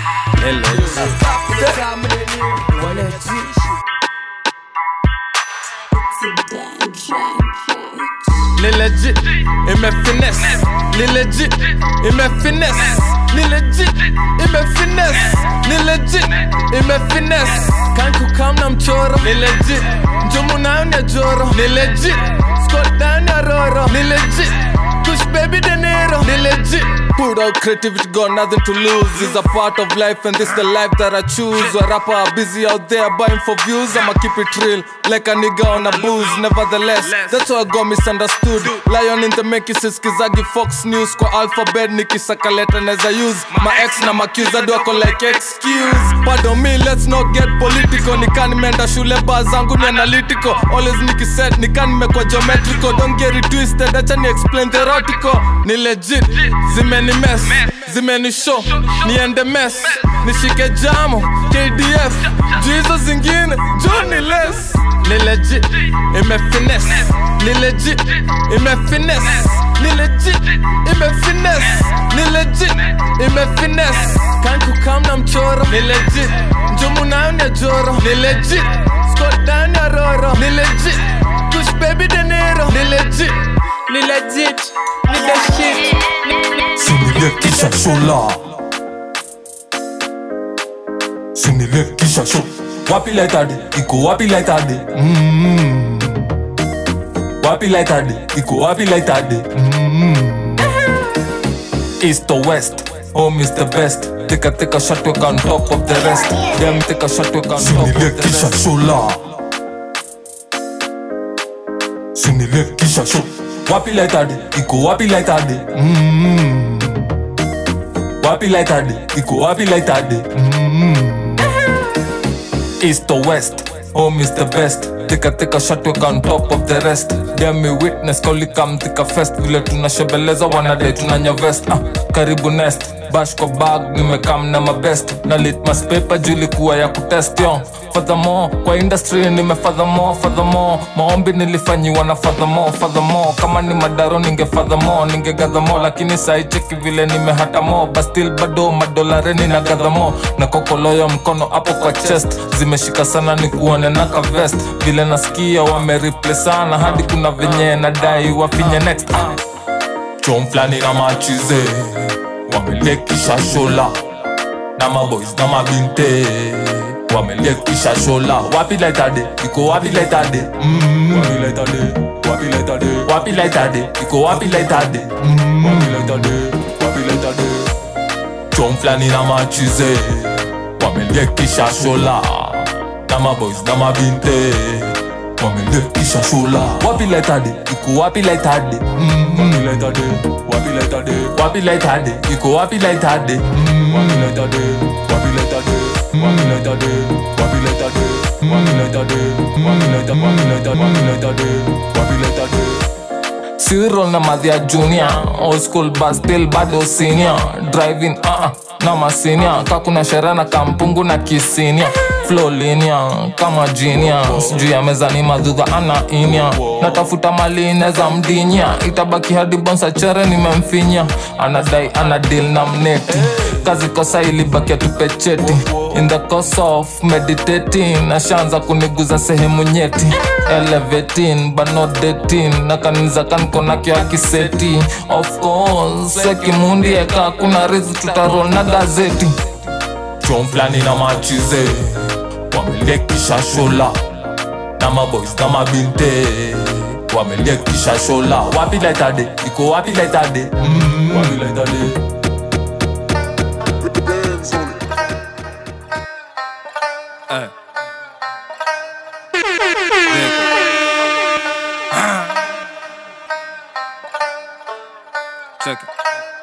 Ni legit, ime finesse Ni legit, ime finesse Ni legit, ime finesse Ni legit, ime finesse Kan kukam na mchoro Ni legit, njumu nayo ni ya joro Ni legit, squat down ya roro Ni legit, push baby de nero Ni legit Put out creativity, got nothing to lose It's a part of life and this the life that I choose A rapper are busy out there buying for views I'ma keep it real, like a nigga on a booze Nevertheless, that's why I got misunderstood Lion in the make siskizagi Fox News Kwa alphabet nikisaka letter neza use My ex na makiza wako like excuse Pardon me, let's not get political Nika nimeenda shule baa zangu ni analytical Always nikiset, nika nimekwa geometrical Don't get it twisted, acha ni explain theoretical Ni legit, zimeni mess Zimeni show, niende mess Nishike jamo, KDF Juu hizo zingine, Johnny less Ni legit, ime finesse Ni legit, ime finesse Ni legit, ime finesse Ni legit, ime finesse Kan kukam na mchoro Ni legit, njumu nayo ni ya joro Ni legit, squat down ya roro Ni legit, push baby de nero Ni legit, ni legit, ni the shit. Sinile kisha shola Sinile kisha show Wapi lightade, iko wapi lightade mm Wapi lightade, iko wapi lightade mm East or west, home is the best Take a take a shot, we on top of the rest Them take a shot, we on top of the rest shola Sinile kisha show Wapi lightade, iko wapi lightade mm Wapi lightade, iko wapi lightade mm East or west, home is the best Take a take a shot, we on top of the rest Damn me witness, kauli kam tika fest Vile tunashebeleza wanadai tunanya vest ah, Karibu nest, bash kwa bag Nimekam na mabest Na litmas paper juu ilikuwa ya kutest yo Furthermore, kwa industry nime furthermore, furthermore Maombi nilifanyiwa na furthermore, furthermore Kama ni madaro ninge furthermore, ninge gather Lakini sai cheki vile nime hata more But still bado madolare nina gather more Na kokoloyo mkono hapo kwa chest Zimeshika sana ni kuone na ka vest Vile nasikia wame sana Hadi kuna venye nadai wafinye next ah. Chom flani na machize Wamelekisha shola Na maboys na mabinte wamelekisha shola wapi laitade iko wapi laitade mm. wapi laitade wapi laitade wapi laitade iko wapi laitade mm. wapi laitade wapi laitade chom flani na machize wamelekisha shola na maboys na mabinte wamelekisha shola wapi laitade iko wapi laitade mm. wapi laitade wapi laitade wapi laitade iko wapi laitade mm. wapi laitade wapi laitade wapi laitade wapi laitade wapi laitade wapi laitade wapi laitade wapi laitade wapi laitade Cyril na madhia junior old school but still bado senior driving uh -uh, na masinia ka kuna sherehe na kampungu na kisinia flow linear kama genius juu ya meza ni madhudha ana inya natafuta mali ineza mdinya itabaki hadi bonsa chere nimemfinya anadai ana deal na mneti kazi kosa ilibakia tupecheti in the course of meditating ashaanza kuniguza sehemu nyeti elevating but not dating na kaniza kankonakyo akiseti of course sekimundi eka kuna rizi tutarol na gazeti chom flani na machize wamelekisha shola na maboys na mabinte wamelekisha shola wapi laitade iko wapi laitade mm, wapi laitade Eh. Check it.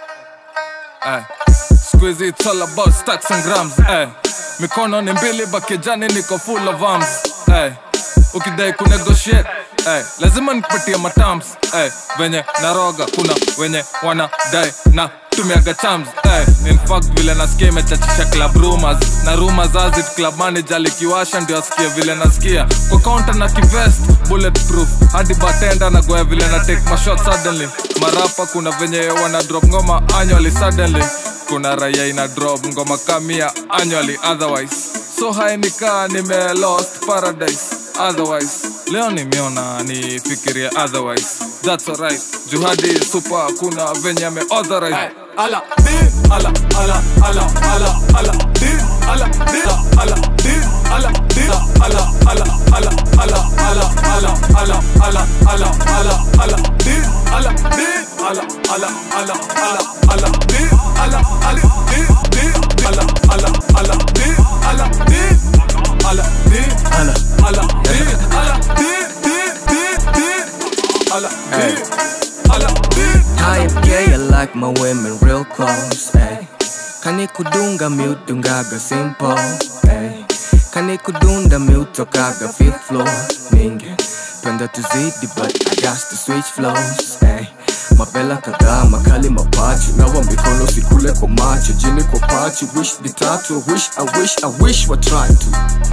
Eh. Squeezy, it's all about stacks and grams. Eh. Mikono ni mbili bakejani niko full of arms. Eh. Ukidai kunegotiate eh. Lazima nikupatie matams eh. Venye naroga kuna wenye wanadai na tumiaga chams eh. In fact vile nasikia imechachisha club rumors na rumors azit club manager likiwasha ndio asikie vile nasikia kwa counter na kivest bulletproof hadi batenda na goya vile na take my shot suddenly marapa kuna venye wana drop ngoma annually suddenly kuna raia ina drop ngoma kamia annually otherwise so high nikaa nime lost paradise otherwise leo nimeona nifikiria otherwise that's alright juhadi super kuna venye ame authorize ala di ala ala ala ala ala di ala di ala di ala di ala ala ala ala ala ala ala ala ala ala ala di ala di ala ala ala ala ala di ala ala di di ala ala ala di ala di ala di ala ala di ala di di di di ala di ala di I am gay, I like my women real close, ayy. Kani kudunga miudungaga simple, ayy. Kani kudunda miutokaga fifth floor, ninge. Penda tuzidi but I got to switch flows, ayy. Mabela kadhaa makali mapachi nawa mikono sikule kwa macho jini kwa pachi wish vitatu I wish I wish I wish wa try to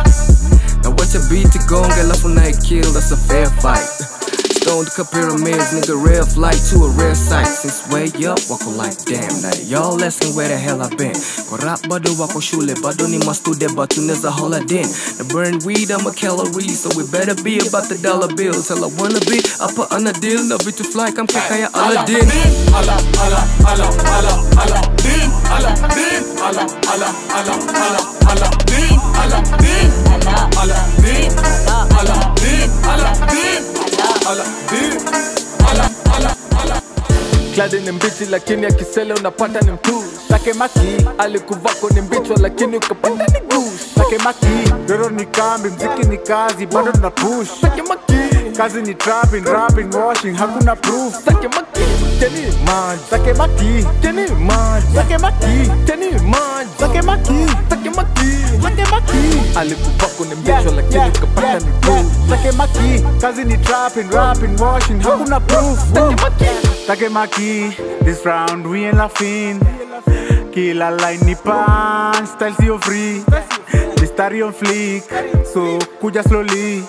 na wacha beat gonga alafu nae kill that's a fair fight Stoned cup pyramids, nigga, rare flight to a rare sight. Since way up, wako like damn. Now y'all asking where the hell I been. Kwa rap bado wako shule, bado ni mastude, but tuneza holiday. The burn weed, I'm a calorie, so we better be about the dollar bill. Tell I wanna be, I put on a deal, no vitu fly, come kaka ya Aladdin. ala ala ala ala ala di ala di ala ala ala ala ala di ala di ala ala di ala di ala di ala di ala ala ala kladi ni mbichi lakini akisele unapata ni mtu take maki alikuvako ni mbichwa lakini ukapata ni gush take maki doro ni kambi mziki ni kazi bado tuna push take maki kazi ni trapping rapping washing hakuna proof take maki teni maj take maki teni maj take maki teni maj take maki take maki take maki alikuvako ni mbichwa lakini ukapata ni gush take maki kazi ni trapping rapping washing hakuna proof take maki take maki this round we ain't laughing kila line ni punch style sio free mistari on fleek so kuja slowly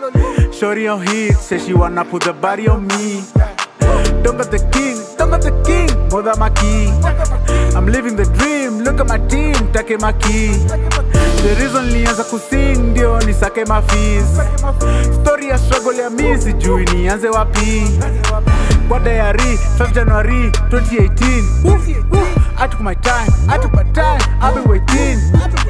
shorty on hit say she wanna put the body on me don't got the king don't got the king moda maki i'm living the dream look at my team take maki the reason nilianza kusing ndio nisake mafees story ya struggle ya mi sijui nianze wapi kwa diary 5 january 2018 Woof, woof. I took my time, I took my time, I've been waiting.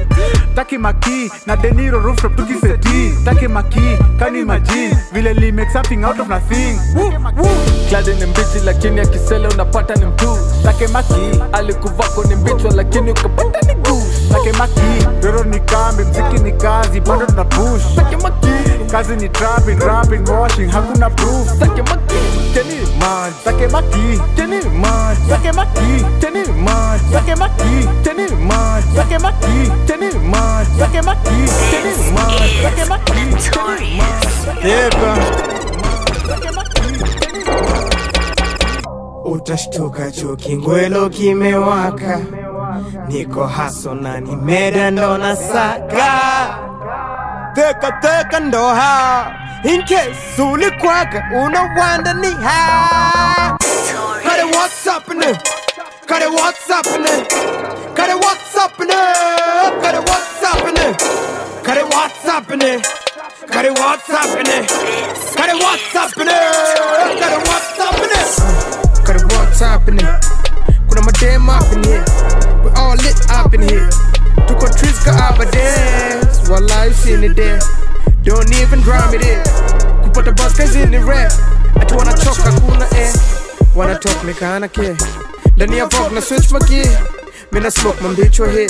Taki maki na deniro rooftop tukiseti Taki maki, can you imagine Vile li make something out of nothing Woo, woo. kladi ni mbichi lakini akisele unapata ni mtu Take maki, alikuvako ni mbichwa lakini ukapata ni gush take maki Doro ni kambi, mziki ni kazi, bado tuna push take maki Kazi ni trapping, rapping, washing, hakuna proof take maki teni Maj, take maki, teni maj take maki, teni maj take maki, teni maj take maki, teni maj take maki, teni maj take maki, utashtuka chuo kingwelo kimewaka niko haso na nimeda ndo na saka teka teka ndo hao in case ulikwaka unawanda ni hao Kare what's happening Kare what's happening Kare what's happening Kare what's happening Kare what's happening Kare what's happening Kare what's happening Kare what's happening Kare what's happening Kuna madem up in here We all lit up in here Tuko trees ka abades Wallahi seen it there Don't even drum it in Kupata bus kazi ni rare Ati wanachoka kuna air Wanna talk me kinda care Ndani ya Vogue na switch for gear Mina smoke mambicho hit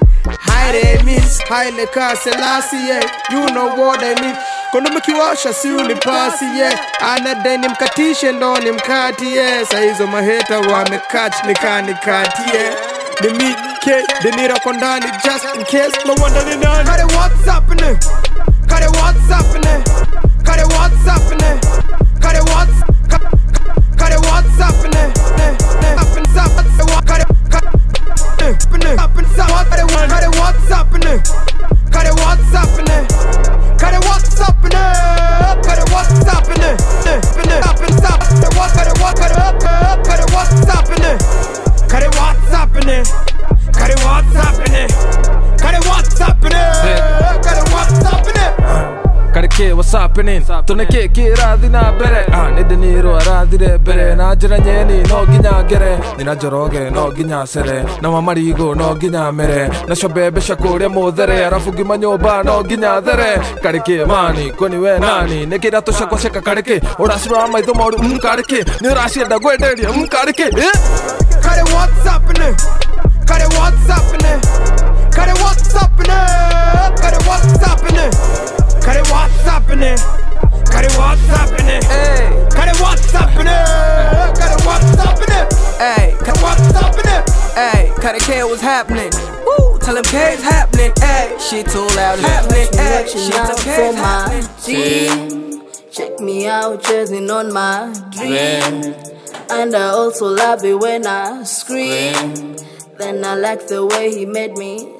Haire miss Haile ka Selassie yeah. You know what I mean Kondo mkiwasha si unipasi yeah. Anadai nimkatishe ndo nimkati yeah. Saizo maheta wamekach nikanikati yeah. Ni mi K Denira kwa ndani just in case No wonder ni nani Kare what's happening Kare what's happening Kare what's happening Kare what's ka- Kare what's happening Eh, eh, happen, happen, what- Kare Kare happening happen, what- Kare what- Kare what's happening Kare what's happening Kare what's happening Kare what's happening Eh, happening, happen, happen, Kare what- Kare what- Kare Kare what's happening Kare what's happening Kare what's happening Kare what's happening Kare what's happening kareke what's happening tuneke kirathi na mbere ah nä ndä nä rå arathire mbere na njä ra nyeni no nginya ngere nä na njoroge no nginya cere na mamarigå no nginya mere nacio mbembe cia kå rä a må there arabu ngima nyå mba no nginya there kareke mani kwani we nani nä kä ra tå cakwa ceka kareke å racirora maitho moru mm, kareke nä å racienda ngwenderia mm, kareke eh? Kare what's happening Kare what's happening Kare what's happening Kare what's happening Kare what's happening Kare what's happening Hey Kare what's happening Kare what's happening Hey, Kare what's happening Hey, Kata K was happening. Woo, tell him K's happening. Hey, shit too loud happening. Hey, Watching shit out too for K's my happening. team. Check me out, chasing on my dream. And I also love it when I scream. Then I like the way he made me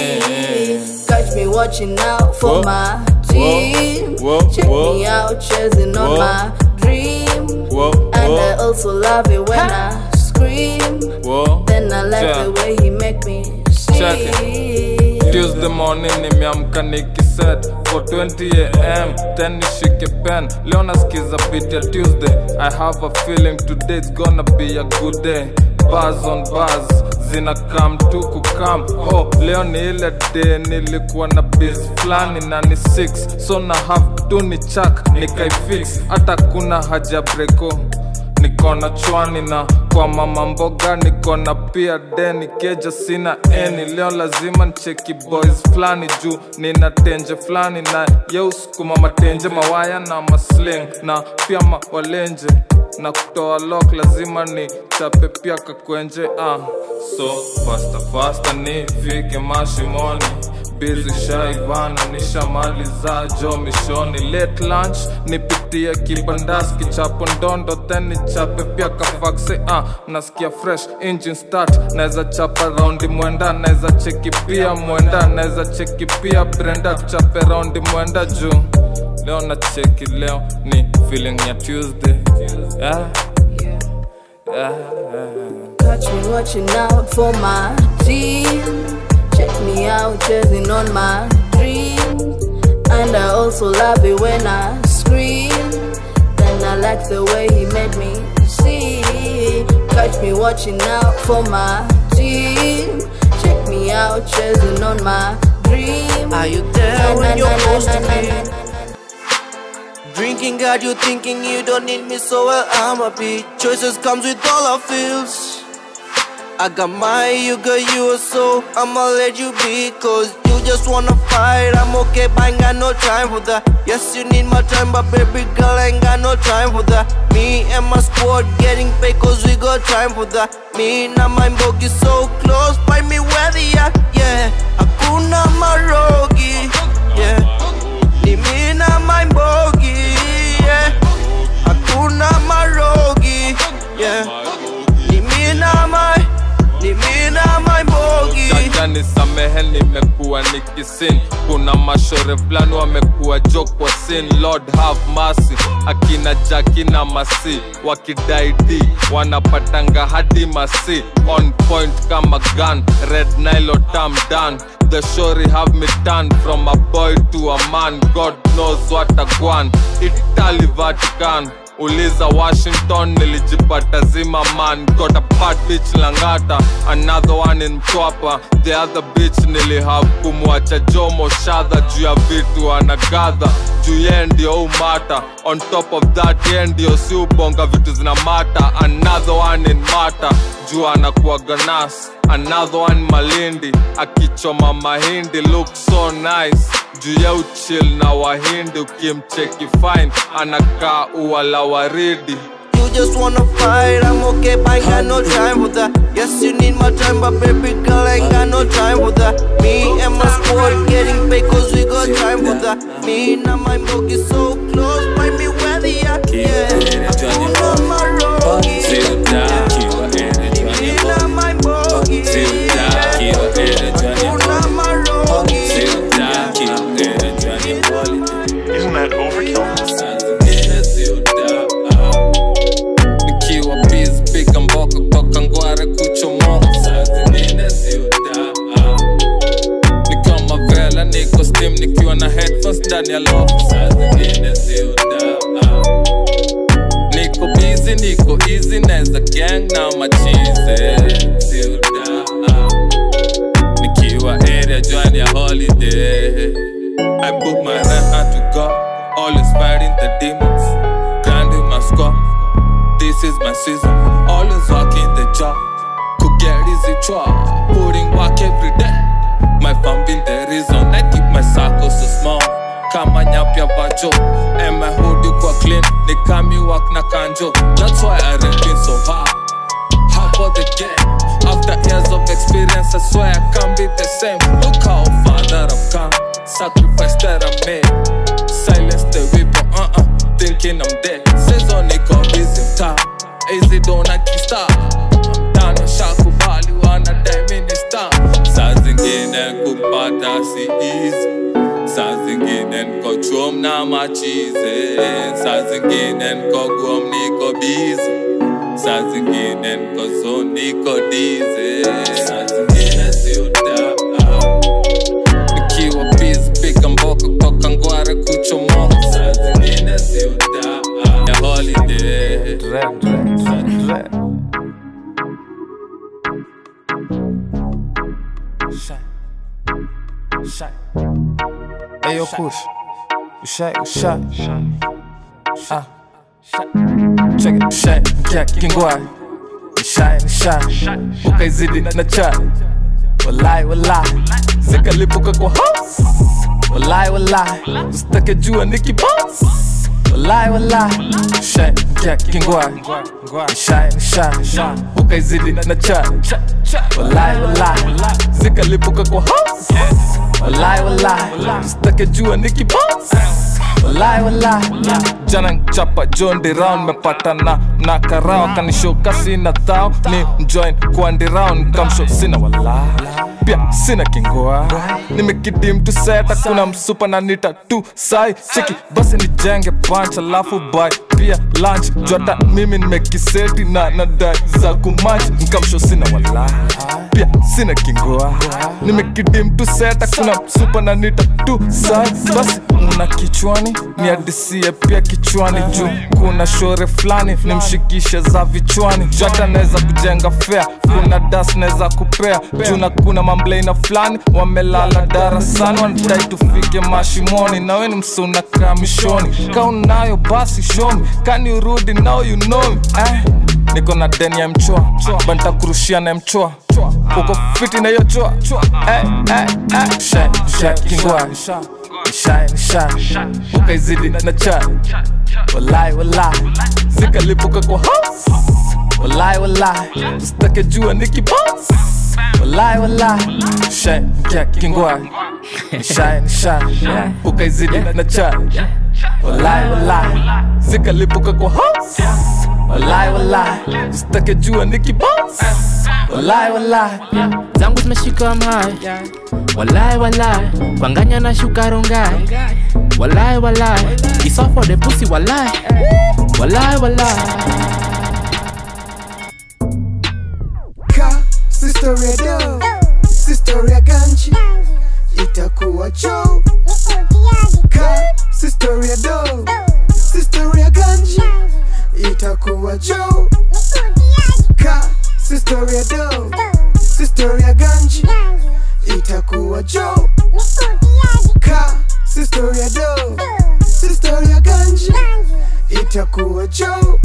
sing. Catch me watching out for Whoa. my team. Whoa, Check whoa. me out, chasing on Whoa. my dream. Whoa, And I whoa, also love it when I scream. whoa. Then I like Yeah. the way he make me Check sing. Tuesday morning nimeamka nikiset for 20 am then nishike pen leo nasikiza beat ya Tuesday I have a feeling today it's gonna be a good day buzz on buzz zina kam tu kukam oh leo ni ile day nilikuwa na biz flani na ni 6 so na have tu ni chak nikaifix hata kuna haja breko niko na chwani na kwa mama mboga niko na pia deni keja sina eni leo lazima ncheki boys fulani juu nina tenje fulani na yeusukuma matenje mawaya na masling na pia mawalenje na kutoa lok lazima ni chape pia kakwenje ah. so fasta fasta nifike mashimoni bizi shaivana nishamaliza jo mishoni late lunch nipitie kibandas kichapo ndondo then nichape pia kafakse ah, nasikia fresh engine start naweza chapa raundi mwenda naweza cheki pia mwenda naweza cheki pia brenda tuchape raundi mwenda juu leo na cheki leo ni feeling ya tuesday yeah. Yeah, yeah. Catch me watching out for my team. Check me out chasing on my dream. And I also love it when I scream. Then I like the way he made me see. Catch me watching out for my team. Check me out chasing on my dream. Are you there when you're supposed to be? be? Drinking got you thinking you don't need me, so well I'ma be. Choices comes with all our feels. I got my, you got yours, so I'ma let you be. Cause you just wanna fight, I'm okay, but I ain't got no time for that. Yes, you need my time, but baby girl, I ain't got no time for that. Me and my squad getting paid, cause we got time for that. Me and my bogey so close, find me where they at, yeah. Hakuna marogi, yeah. Ni me na my bogey, yeah. Hakuna marogi, yeah. Ni me na my, ni me na my bogey. Jaja nisamehe hell nimekuwa nikisin kuna mashore fulani wamekuwa jok kwa sin lord have mercy akina jaki na masi wakidaidi wanapatanga hadi masi on point kama gun red nilo tam dan the shori have me turned from a boy to a man god knows what a gwan italy vatican uliza washington nilijipata zima man got a part bitch langata another one in mtwapa the other bitch nilihave kumwacha jomo shadha juu ya vitu anagadha juu ye ndio umata on top of that ye ndio si ubonga vitu zina mata another one in mata juu anakuwaga nas another one malindi akichoma mahindi look so nice juu ya uchil na wahindi ukimcheki fine anakaa ua la waridi You just wanna fight, I'm okay, but I ain't got no time for that. Yes, you need my time, but baby girl, I ain't got no time for that. Me and my squad getting paid, cause we got time for that. Me and my book is so close, find me where they at, yeah. Hakuna marogi. Me and my bogi, Hakuna marogi. Isn't that overkill? nikiwa biz piga mboko toka ngware kuchomoka saa zingine siuda ni kama vela niko steam nikiwa na headphones ndani ya lofu saa zingine siuda niko busy niko easy neza gang na machize siuda nikiwa area join ya holiday I book my rent to go always fighting the demons grinding my score this is my season. Always working the job. Could get easy job. Putting work every day. My fam been the reason. I keep my circle so small. Kama nyapya vajo. And my hoodie kwa clean. They come me work na kanjo. That's why I rapping so hard. Hard for the game. After years of experience, I swear I can't be the same. Look how far that I've come. Sacrifice that I made. Silence the weapon, uh-uh. Thinking I'm dead. Says on it got busy mtaa. Easy dona kista. Tano shakubali wanadai minister. Saa zingine kupata si easy. Saa zingine niko chum na machize. Saa zingine niko guam niko busy. Saa zingine niko so niko dize. Saa zingine si udaa. Nikiwa busy piga mboko toka ngware kuchomoka. Saa zingine si udaa. Ya holiday. Ayo kush Ushai, ushai Ah Check it, ushai Mkia kingwai Ushai, ushai Ukaizidi na chai Walai, walai Zikalipuka kwa house Walai, walai Usitake jua niki boss Walai, walai Ushai, mkia kingwai Ushai, ushai Ukaizidi na chai Walai, walai Zikalipuka kwa house Walai, walai Usitake jua niki boss Walai, walai Jana nchapa jondi round Mepatana na karao Kanishoka sina thao Ni mjoin kuandi round Kamsho sina walai Pia sina kingoa Nimekidim tu seta Kuna msupa na nita tu sai Cheki basi nijenge punch Alafu buy pia lunch Jota mimi nimekiseti na nadai za kumanch Nkamsho sina walai Pia sina kingoa Nimekidim tu seta Kuna msupa na nita tu sai Basi una kichwani ni adisie pia kichwani juu kuna shore fulani nimshikishe za vichwani jata naweza kujenga fea kuna das naweza kupea juu na kuna mamblena fulani wamelala darasani wanadai tufike mashimoni nawe ni msuna kamishoni ka unayo basi shomi kani urudi now you know me. eh. niko na deni ya mchoa banta kurushia na mchoa uko fiti na hiyo choa eh, eh, eh. Shai, shai, kingwai shine shine ukaizidi na chai walai walai zikalipuka kwa house walai walai usitake jua niki boss walai walai shine mkia kingwai shine shine ukaizidi na chai walai walai zikalipuka kwa house walai walai sitake jua nikibos walai walai zangu zimeshika mahai walai walai kwanganya na shuka rongai walai walai iso for the pussy walai walai walai ka sistoria do sistoria ganji itakuwa jo ka sistoria do sistoria ganji itakuwa jo ka sistoria do sistoria ganji itakuwa jo ka sistoria do sistoria ganji itakuwa jo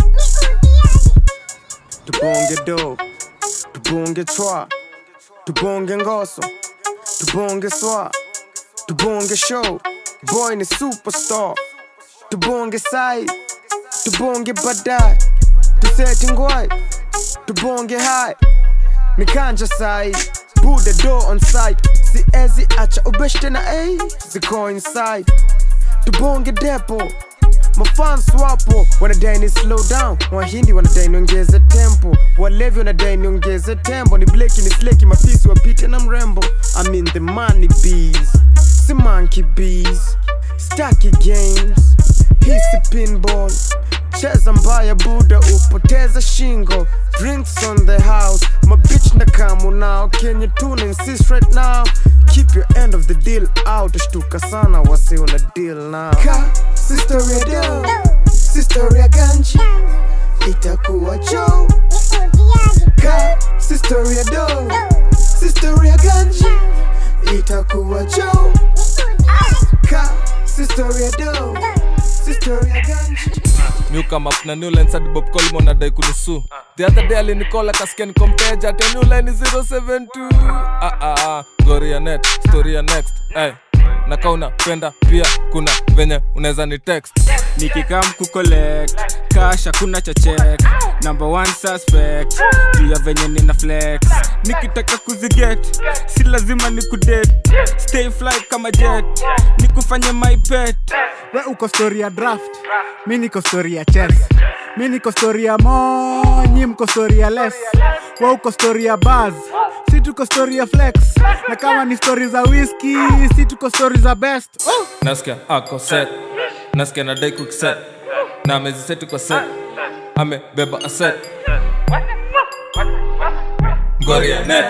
tubonge do tubonge twa tubonge ngoso tubonge swa tubonge show boy ni superstar tubonge sai tubonge badai tuseti ngwai tubonge hai mikanja sai buda do on site siezi acha ubeshte na a ziko inside tubonge depo mafans wapo wanadai ni slow down wahindi wanadai niongeze tempo walevi wanadai niongeze tempo ni bleki ni sleki mapisi wapite na mrembo I'm in the money bees si monkey bees staki games hisi pinball cheza mbaya buda upoteza shingo drinks on the house mabich na kamu now kenye tuna insist right now keep your end of the deal out shtuka sana wasi una deal now ka sistoria do sistoria ganji itakuwa jo ka sistoria do sistoria ganji itakuwa jo ka sistoria do sistoria ganji miukamap na new line sadi bob colmon adai kunisu the other day alinikola kasikia nikompeja ate new line 072 ah, ah, ah. goria net storia next hey. na kaa unapenda pia kuna venye unaweza ni text nikikam kucollect cash hakuna cha check number one suspect juu ya venye nina flex nikitaka kuziget si lazima ni kudet stay fly kama jet nikufanye my pet we uko story ya draft mi niko story ya chess mi niko story ya mo nyi mko story ya less we uko story ya baz si tuko story ya flex na kama ni story za whisky si tuko story za best oh! nasikia ako set nasikia nadai kukiset na ameziseti kwa set amebeba aset goria net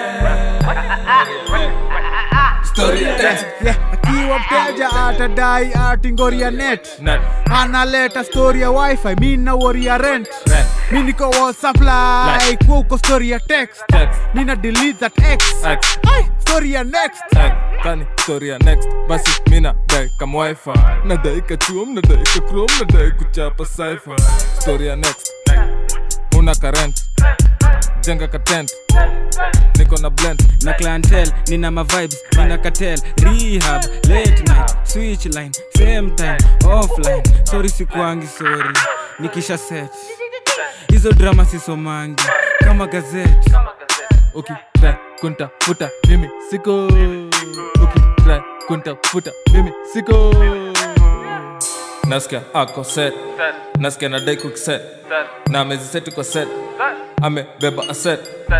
story ya text Yeah, akiwa mteja atadai atingoria net net analeta story ya wifi mi na wori ya rent Rent. mi niko wa supply kwa uko story ya text text mi na delete that x X. Ay, story ya next Ay, kani story ya next basi mina dai kama wifi nadai kachuom nadai kakrom nadai kuchapa cipher story ya next una karent jenga katent niko na blend na clientele nina mavibes nina cartel rehab late night switch line same time offline sorry sikuangi sorry nikisha set hizo drama sisomangi kama gazeti ukitrai kuntafuta mimi siko ukitrai kuntafuta mimi siko nasikia ako set nasikia nadai kukiset na ameziseti kwa set amebeba aset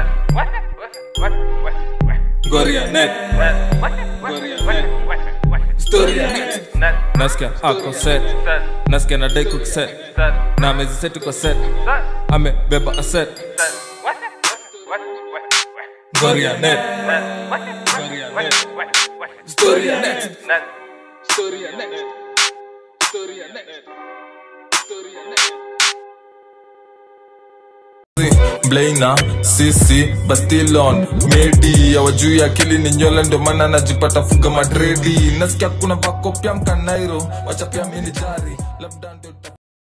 goria net Goria net. story ya net nasikia ako set nasikia nadai kukiset na ameziseti kwa set amebeba aset goria net Goria net. story ya net story ya net story ya net story ya net blaina sisi bastilon medi awajuu ya akili ni nywele ndio maana najipata fuga madredi nasikia kuna vakopya mkanairo wacha pia mini jari labda ndio